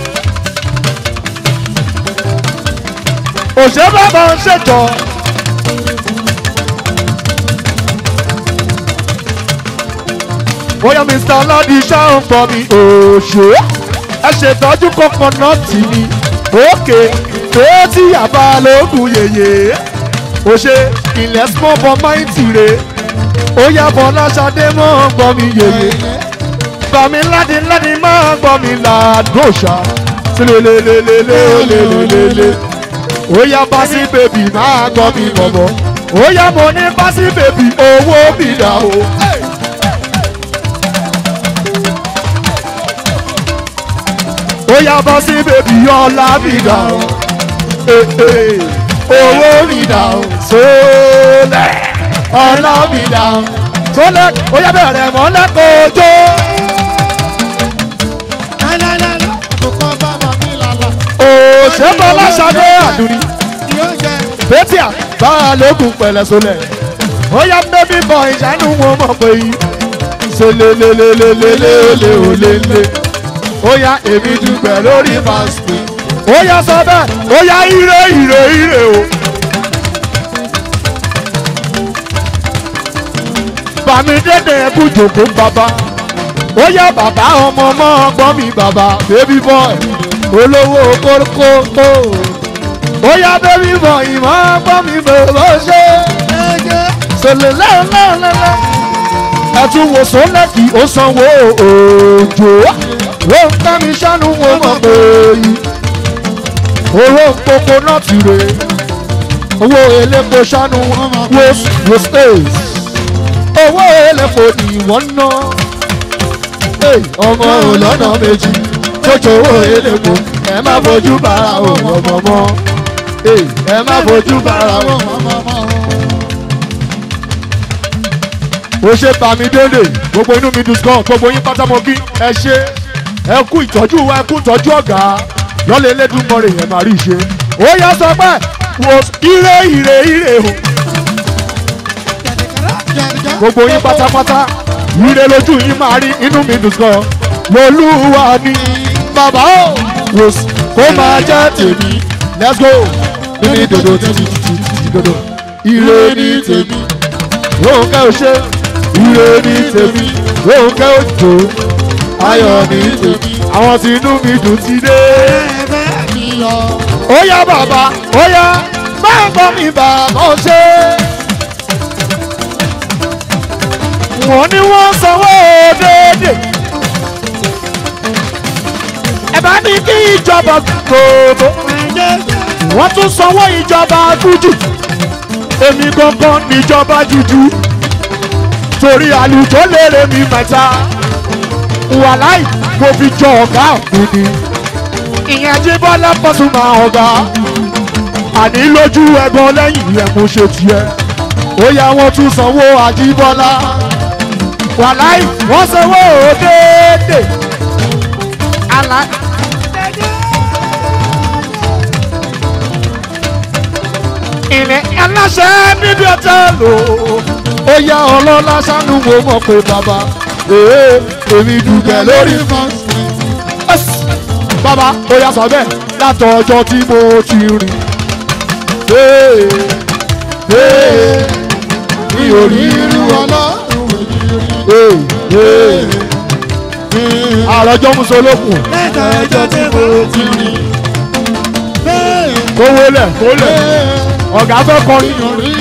òṣèré bàbá ń ṣèjọ. bóyá mr aládì ṣáà ń bọ̀ mi òṣè ẹ ṣètọ́jú kọ́kọ́nọ́ọ̀tì mi òkè fèétí àbá lóògùn yèyè òṣè ilẹ̀ small for mighty re ó yá bọ́lá ṣadé mọ́ gbọ́ mi yèyè gbọ́ mi ládì ládì máa gbọ́ mi làdóṣà sílélélélélélélélé ó yá básí bèbí máa gbọ́ mi bọ̀bọ̀ ó yá mo ní básí bèbí owó mi dà o. ó yá básí bèbí ọlá mi dà o. owó mi dà o. sólẹ̀ ọlá mi dà o. sólẹ̀ ó yá bẹ̀rẹ̀ mọ́lẹ́ kojú. òṣèbọlá ṣadé àdúrí bẹ́tíà bá a lókun pẹ̀lẹ́ sólẹ̀ ó yá bébí bọ̀ ìṣàánú wọn mọ̀ pé yìí ṣe lélelélelélélélélé ó yá èmi dùgbẹ̀ lórí fásitì ó yá sọ bẹ́ẹ̀ ó yá ire ire ire o. bàmí dédé ẹkú jòkó bàbá ó yá bàbá ọmọ ọmọ ọgbọ́n mi bàbá baby boy olówó kókókó ó yá baby boy ìmọ̀ ọgbọ́n mi bèbè ṣe sọlẹ̀ lẹ́ẹ̀lẹ́ẹ̀lẹ́ ẹtún wo sọlẹ́kì ó sanwó òjò ó ń bá mi ṣánú wo mọ̀ pé yìí owó kókó náà ti rè owó elépo ṣánú wo wo stays owó elépo ni wọ́n ná ọmọ òlọ́nà méjì tójó owó elépo ẹ má fojú bára òun ọmọ mọ́ ẹ má fojú bára òun ọmọ mọ́ ó ṣe bàmí délé gbogbo inú mi dùn gan gbogbo yín pátámọ́kí ẹ ṣe ẹ kú ìtọ́jú wa ẹ kú ìtọ́jú ọ̀gá lọ́lẹ̀ elédùnmọ́rẹ̀ yẹn máa rí i ṣe ó yá sọ pé wo ire ire ire o gbogbo yín pátápátá ire lójú yín máa rí inú mi dùn gan lolúwa ni bàbá o wò kó máa jẹ́ tèmi let's go níbi dòdò títí títí dòdò ire ní tèmi lóun kẹ́ ò ṣe ire ní tèmi lóun kẹ́ ò jò ayọ̀ ní tèmi àwọn tí inú mi dùn ti dé. ó yá bàbá ó yá máa gbọ́ mi bàbá ó ṣe. wọ́n ní wọ́n sanwó déédéé. ẹ bá ní kí ìjọba gbòòbò. wọ́n tún sanwó ìjọba gújù. èmi gangan níjọba jújú. torí àlùjọ lérè mi mẹ́ta. wàláì mo fi jọ ọ̀gá òkú ni. ìyẹn jíbọ́lá pọ̀tùmá ọ̀gá. àní lójú ẹ̀gbọ́n lẹ́yìn ẹ̀ mo ṣe tiẹ̀. ó yá wọn tún sanwó àjíbọ́lá wàláì wọ́n sanwó déédéé. Àlá. Ìrìn aláṣẹ níbi ọ̀tẹ́ẹ̀lì ó yá ọlọ́lá sánú wo mọ̀ pé bàbá èé èmi dùgbẹ́ lórí fọ́ọ̀sì. Bàbá ó yá sọ bẹ́ẹ̀ látọ̀ ọjọ́ tí mo ti rìn. Ee ee mi ò rí irú ọlọ́run àròjọ musolókun. lẹ́tà ẹjọ́ tí mo ti rí. kó wọlé kó lẹ̀ ọ̀gá fẹ́ kọrin.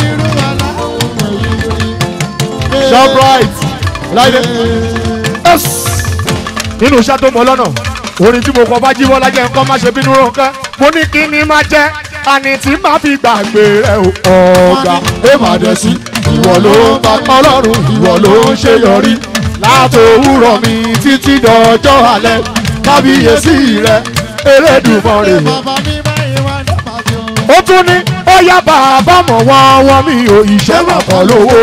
shoprite láyé nínú iṣẹ́ tó mọ lọ́nà orin tí mo kọ bá jíwọ́ lájẹ́ nǹkan má ṣe bínú ronkan mo ní kí ni má jẹ́ àní tí má fi gbàgbé rẹ ọ̀gá ẹ má dẹ̀ sí ìwọ ló ń bá ọlọ́run ìwọ ló ń ṣe yọrí látòwúrọ̀ mi títí dọjọ́ alẹ́ kábíyèsí rẹ elédùnmọ̀rè. ó tún ní ó yá bàbá mọ̀ wọ́n wọ́n mi ò ìṣẹ́ mọ̀ kọ́ lówó.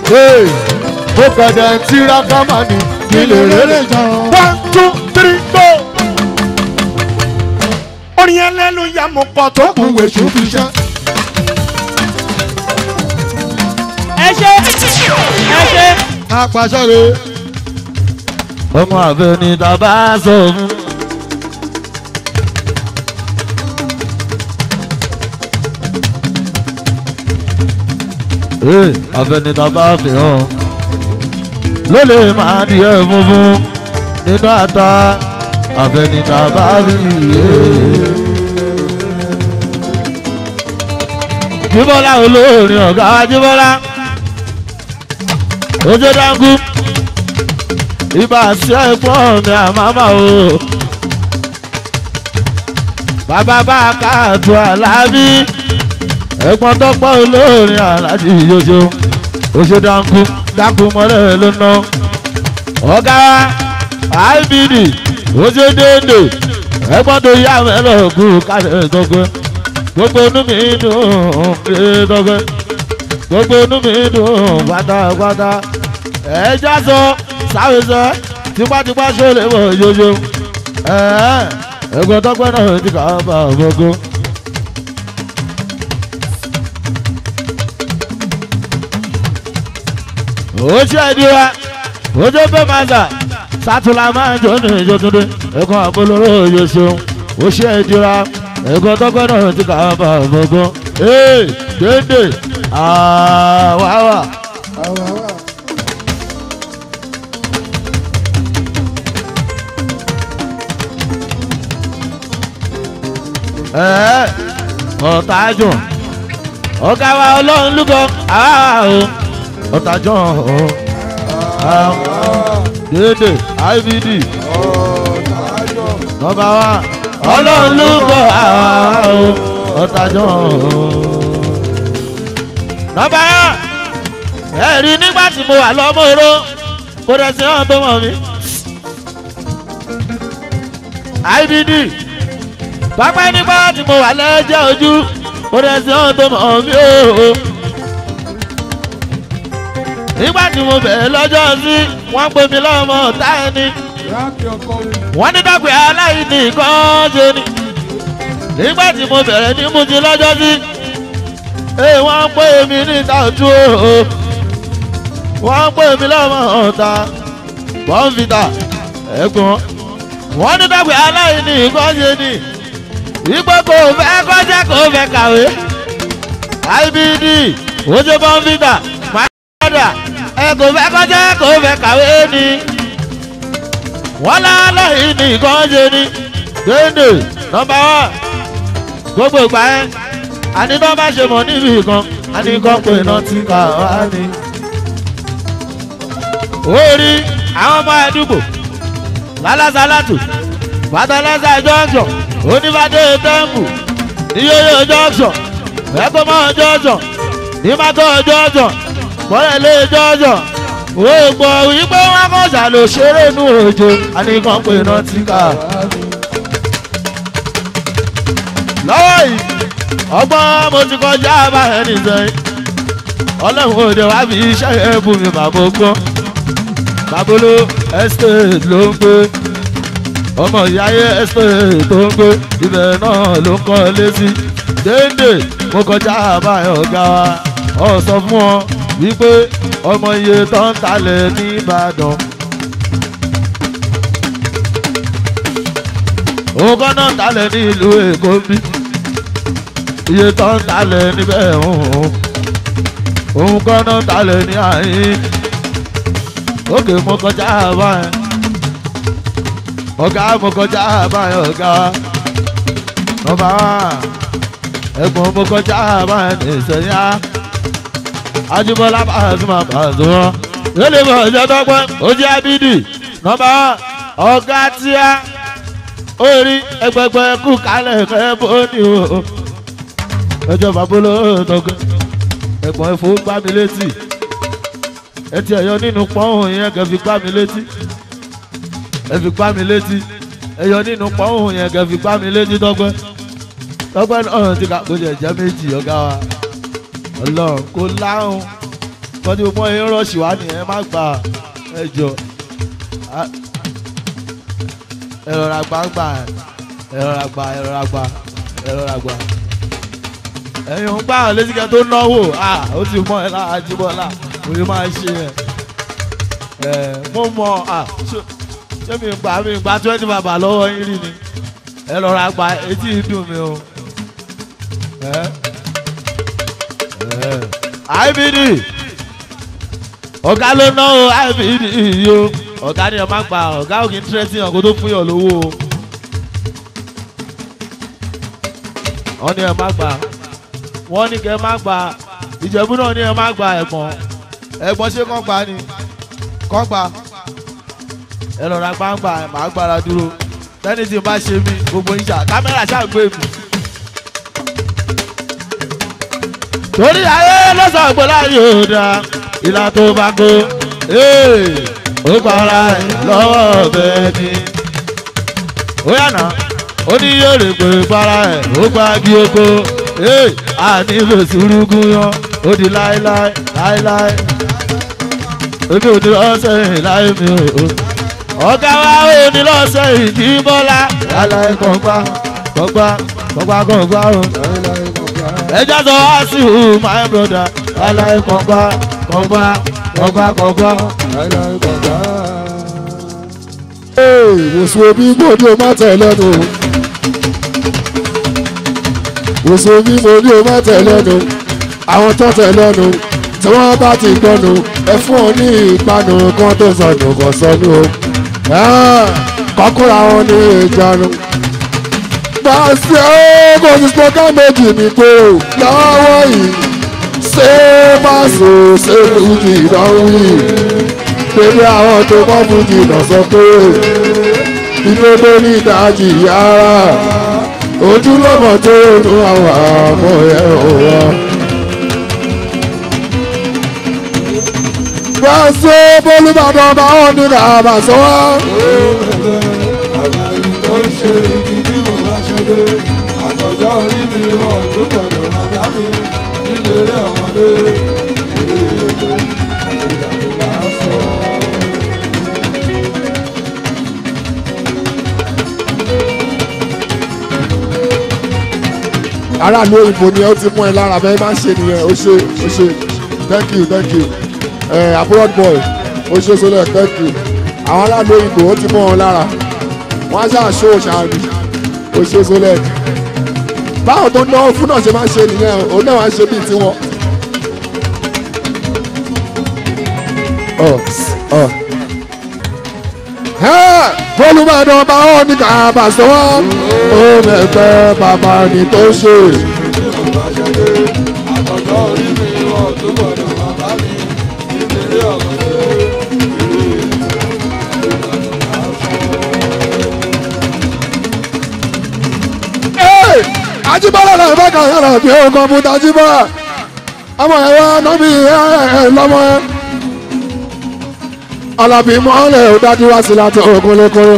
Hey, mo kẹ̀dẹ̀ ń tiraka máa ní kí lè rere jọ. one two three go. orin yẹn lẹ́nu ya mo pọ̀ tó kù wèṣù fi ṣẹ́. ẹ ṣe ẹ ṣe. apàṣẹ rè. ọmọ àfẹ ni tàbá sọ fún. ee àfẹni tàbá fi hàn ló lè máa di ẹ funfun nínú ata àfẹni tàbá fi yé. jíbọ́lá olórin ọ̀gá wa jíbọ́lá ojú dáńgú ibà sí ẹ̀gbọ́n mi àmàmà o. bàbá bá a káàtó àlábí ẹ̀gbọ́n tọ́pọ̀ olórin aláàjì yóò oṣù dáńkú dáńkú mọ́lẹ̀ ló ná. ọ̀gá ibd oṣù déndé ẹ̀gbọ́n tó yá mẹ́lọ̀ kú kálẹ̀ tọ́gbẹ́ gbogbo inú mi dùn pé tọ́gbẹ́ gbogbo inú mi dùn pátápátá ẹ̀ẹ́dá sọ sáwẹsẹ tipátipá ṣọlẹ wọ yóyó ẹgbẹ tọgbẹ náà ti kà á bá gbogbo. ó ṣe ìdíra ojú bẹ́ẹ̀ máa gbà sátúlá máa ń jọ ní ìjọtúndé ẹ̀kọ́ àbólóró yóò ṣeun ó ṣe ìdíra ẹ̀kọ́ tọgbẹ náà ti kà á bá gbogbo. ee dédé àwáwá. ẹ ọ̀tajùn ọ̀gá wa ọlọ́run lúgọ ọ̀tajùn dédé ibd nọmba wa ọlọ́run lúgọ ọ̀tajùn nọmba wa ẹ rí nígbà tí mo wà lọ́mọ́rọ́ kó dẹ̀ sí ọ̀hún tó mọ̀ mí ibd pápá nígbà tí mo wà lẹ́jẹ̀ ojú mo rẹ̀ sí ohun tó mọ̀ mí o. nígbà tí mo bẹ̀rẹ̀ lọ́jọ́ sí wọ́n pè mí lọ́mọ ọ̀tá ẹni. wọ́n ní dàgbé aláìní kan ṣe ni. nígbà tí mo bẹ̀rẹ̀ ní mutí lọ́jọ́ sí ee wọ́n pè mí níta ojú o. wọ́n pè mí lọ́mọ ọ̀tá bọ́ǹfìtà ẹ̀gbọ́n. wọ́n ní dàgbé aláìní kan ṣe ni wípé kò fẹ́ kọjá kò fẹ́ kàwé ibd ojú bọ́ǹfìtà máyọ̀dà ẹ kò fẹ́ kọjá kò fẹ́ kàwé ni wọ́n lálẹ́ yìí ní ìkànjẹ ni déndé nọmba wá gbogbo ìgbà yẹn àní tó bá ṣe mọ̀ níbi kan àní kan pé iná ti kà wá ni. orí àwọn ọmọ àdúgbò lálásálátù bàtàlẹ́sà jọ́jọ́ onífàdé tẹ́ḿpù níyóyó jọ́jọ́ ẹ̀kọ́mọ́ jọ́jọ́ nímàtọ́ jọ́jọ́ bọ́lẹ̀lẹ́ jọ́jọ́ ògbọ̀ wípé wọn kọ́ ṣàlò ṣeré nù òjò àníkàn pé iná ti kà. lọ́wọ́ yìí ọgbọ́n mo ti kọjá báyẹn nìsẹ́yìn ọlọ́run òde wá fi iṣẹ́ ẹ̀bùn mi bàbá gbọ́n babolo estate ló ń gbé ọmọ ìyáyé estate tó ń gbé ibẹ̀ náà ló ń kọ́ létí déédéé mo kọjá báyọ̀ ọ̀gá wa ọ̀ sọ fún ọ wípé ọmọ iye tó ń talẹ̀ nìbàdàn. òun kọ́ náà ń talẹ̀ ní ìlú èkó bí iye tó ń talẹ̀ níbẹ̀ òun òun kọ́ náà ń talẹ̀ ní àyín òkè mo kọjá báyìí ọ̀gá mo kọjá báyìí ọ̀gá ọba ẹ̀gbọ́n mo kọjá báyìí ní ìsẹ̀yà ajibọlá pàṣẹmọ pàṣẹmọ lórí bọ̀ ọjọ́ tọ́pẹ́ ojú abidi nọmba ọ̀gá tíá orí ẹgbẹgbẹ kú kálẹ̀ kẹ́ bóni o ẹjọ́ babolo tọ́gbẹ́ ẹ̀gbọ́n ẹ̀fọ́ gbá mi létí ẹtì ẹ̀yọ nínú pọ́hùn yẹn kẹ́ fi gbá mi létí ẹ fi gbá mi létí ẹ̀yọ nínú pọ́hùn yẹn kẹ́ fi gbá mi létí tọ́gbẹ́ tọ́gbẹ́ náà ti kà kó jẹ jẹ́ méjì ọ̀gá wa ọlọ́run kò láhùn kọ́ tí mo mọ ẹyin rọ́ọ̀ṣì wá nìyẹn má gbà ẹ jọ á- ẹ rọra gbà ń gbà ẹ rọra gbà ẹ rọra gbà ẹ rọra gbà ẹyin ń gbà hàn létí kẹ tó náwó ah ó ti mọ ẹ lára jíbọ́lá òye máa ń ṣe yẹn ẹ mo mọ ah ṣé- ṣé mi gbà mi gbà twenty bàbà lọ́wọ́ yín rí ni ẹ rọra gbà etí ń dùn mí o ẹ ẹ ibd ọ̀gá ló ná o ibd yìí o ọ̀gá ni ẹ má gbà ọ̀gá ò kì í tẹ́tí hàn kó tó fún yàn lówó o wọ́n ní ẹ má gbà wọ́n ní kẹ́ ẹ má gbà ìjẹ̀bú náà ní ẹ má gbà ẹ̀gbọ́n ẹ̀gbọ́n ṣé kàn gbà ni kàn gbà ẹ lọ́ra gbàǹgbà màá gbára dúró tẹ́ni tí n bá ṣe mí gbogbo yín ṣá kámẹ́rà ṣáà gbé mi. torí ayé lọ́sàn-án gbọ́dọ̀ ayé ò dáa ìlà tó bá kó ee, ó para ẹ̀ lọ́wọ́ bẹ́ẹ̀ ni. ó yànnà ó ní yóò rè pé para ẹ̀ ó gba bí oko ee, a nílò sùúrùkú yan ó di láéláé láéláé. èmi ò ní lọ́sẹ̀ yìí láé mi ò. ọ̀gá wa ò ní lọ́sẹ̀ yìí ní bọ́lá láéláé kọ̀ọ̀gbá kọ̀ọ̀gbá kọ̀ọ̀gbá kọ̀ọ̀gbá o ẹja sọ wá sí o my brother láíláí kọ̀ǹgbá kọ̀ǹgbá kọ̀ǹgbá kọ̀ǹgbá. wòsàn omi mo ní o má tẹ̀ lẹ́nu wòsàn omi mo ní o má tẹ̀ lẹ́nu àwọn tó tẹ̀ lẹ́nu tí wọ́n bá ti gbọ́nu ẹ fún ọ ní ìpanu kan tó sọnù kan sọnù o kọ́kúra wọn ní ìjánu pàṣẹ kò sí sọ́kà méjì ní pé o lọ́wọ́ yìí ṣé pàṣẹ ṣé fújì ìdánwò yìí pẹ̀lú àwọn tó mọ́ fújì náà sọ pé inú tó ní ìdájì yára ojúlọ́mọ tó nu àwọn àmọ́ ẹ̀ wá. pàṣẹ bólúbàdàn bá wọn ní kàbà sọ wá. àtọ̀jọ́ orí mi wọ̀ tó gbọ̀dọ̀ bàbá mi nílé ọmọdé aráàlú òyìnbó ni ó ti mú ẹ lára bẹ́ẹ̀ máa ń ṣe nìyẹn ó ṣe ó ṣe thank you thank you ẹ abroad boy ó ṣe sọlẹ̀ thank you àwọn aráàlú òyìnbó ó ti mú wọn lára wọn á ṣáà ṣó ṣáàbì ó ṣe sọlẹ̀ báwọn tó náwó fún náà ṣe máa ń ṣe nìyẹn òun náà wá ń ṣe bíi tiwọn. ọ ọ olùbàdàn bá wọn ní kàbà sọ wọn ó mẹgbẹ bàbá ni tó ṣe. àtọ̀jọ́ orí mi wọ̀ tó gbọ̀dọ̀ bàbá mi nílé ọmọdé ajibọlá náà bá kàn yàrá bí ó kàn fún tajibọlá ọmọ ẹ wá nọbí ẹ lọmọ ẹ alábí mọ́lẹ̀ ó dájú wá sí láti ogun lókòrò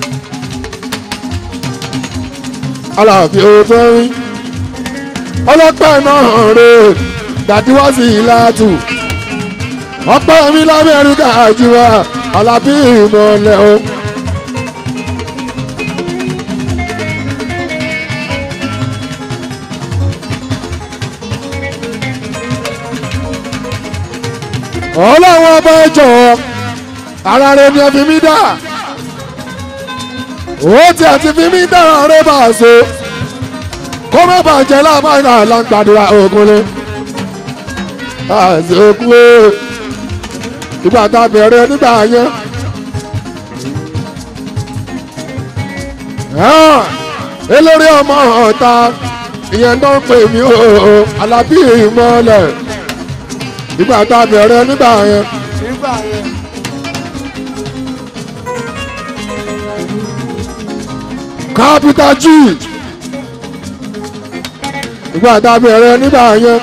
alábí ó tó rí ọlọ́pàá náà rè dájú wá sí ìlàtù ọpẹ́ mi lamẹ́ríkà àjùwà alábí ìmọ̀lẹ̀ o. ọlọ́wọ́ ọba ẹjọ́ ara rẹ ni ẹ fi mí dá ó ti àti fi mí dá rẹ bá a so kó má bàjẹ́ láàmúlò àlàǹgbàdúrà ògúnlé àti òkú ìgbà tá a bẹ̀rẹ̀ nígbà yẹn. eléré ọmọ ọ̀ta ìyẹn tó ń pè mí o alábí ìmọ̀lẹ̀ nígbà tá a bẹ̀rẹ̀ nígbà yẹn. nígbà yẹn. capital g nígbà tá a bẹ̀rẹ̀ nígbà yẹn.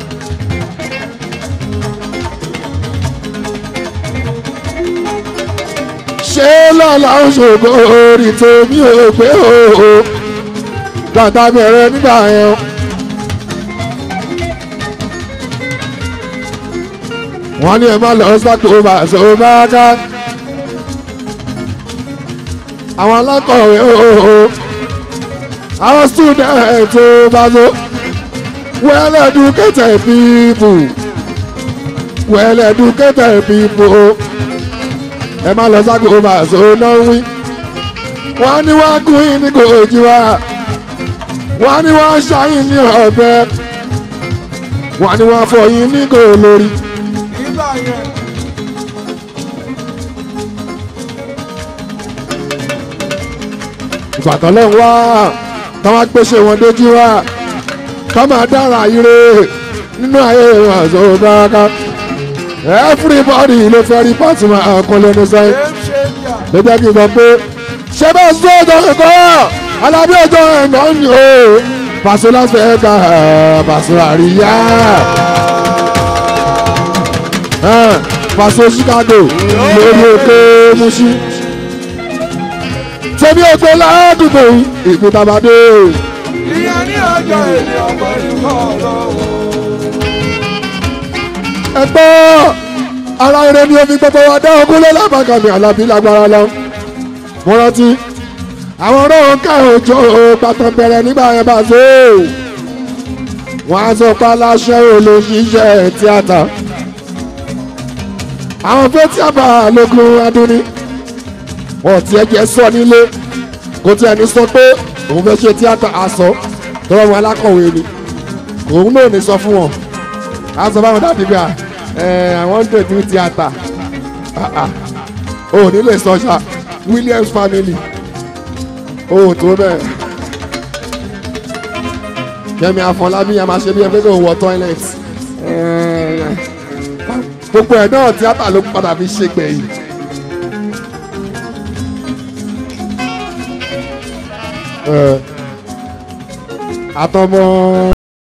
ṣé lọ́la ṣògo orí tèmi ò pé o nígbà tá a bẹ̀rẹ̀ nígbà yẹn. wọ́n ní ẹ má lọ sáko bàṣọ bá ká àwọn alákọ̀wé ooo àwọn student tó bá tó well educated people well educated people ẹ má lọ sáko bàṣọ náà wí wọ́n ní wọ́n gún yín ní kò jí wa wọ́n ní wọ́n ṣáyìn ní ọ̀bẹ wọ́n ní wọ́n fọ yín ní kò lórí. nígbà yẹn. ìbàdàn lẹ́hìn wá táwọn gbèsè wọn dójú wá ká máa dára ire nínú ayé àzọ báraká everybody ló fẹ́ rí pàtó máa kún lẹ́nu sẹ́yìn ló jẹ́ kí n sọ pé ṣé bá sọ ọjọ́ ẹ̀kọ́ alábí ọjọ́ ẹ̀nà ni o pàṣẹ láti ẹ̀ka pàṣẹ àríyá pàṣẹ chicago lórí òkè mushi tẹ̀mí ògbé ládùúgbò ìpín tabadé. ìyá ní ọjọ́ èdè ọmọ ìkọ́ lọ́wọ́. ẹ gbọ́ ara rẹ ni omi gbogbo wa dá ogún lé lábàkàmì alábí lágbára lọ. mo rántí àwọn ọ̀rọ̀ ká òjò pàtàn bẹ̀rẹ̀ nígbà yẹn bá ṣe é. wọ́n á sọ pé aláṣẹ olóṣìṣẹ́ tíátà. àwọn fẹ́ tí a bá lókun adúní wọn ti ẹjẹ sọ nílé kò tí ẹni sọ pé òun fẹ́ ṣe tíátà aṣọ tọrọ wọn alákọ̀wé ni òun náà ní sọ fún wọn a sọ fáwọn dàbí gbà ẹ àwọn ń dèdú tíátà o ò ní lè sọ ṣá Williams family o ò tó bẹ́ẹ̀ Kẹ́mi Afọlábí a máa ṣe bí ẹ pé kò wọ toilet gbogbo ẹ̀ náà tíátà ló padà fi ṣe gbẹ̀yìn. àtọmọ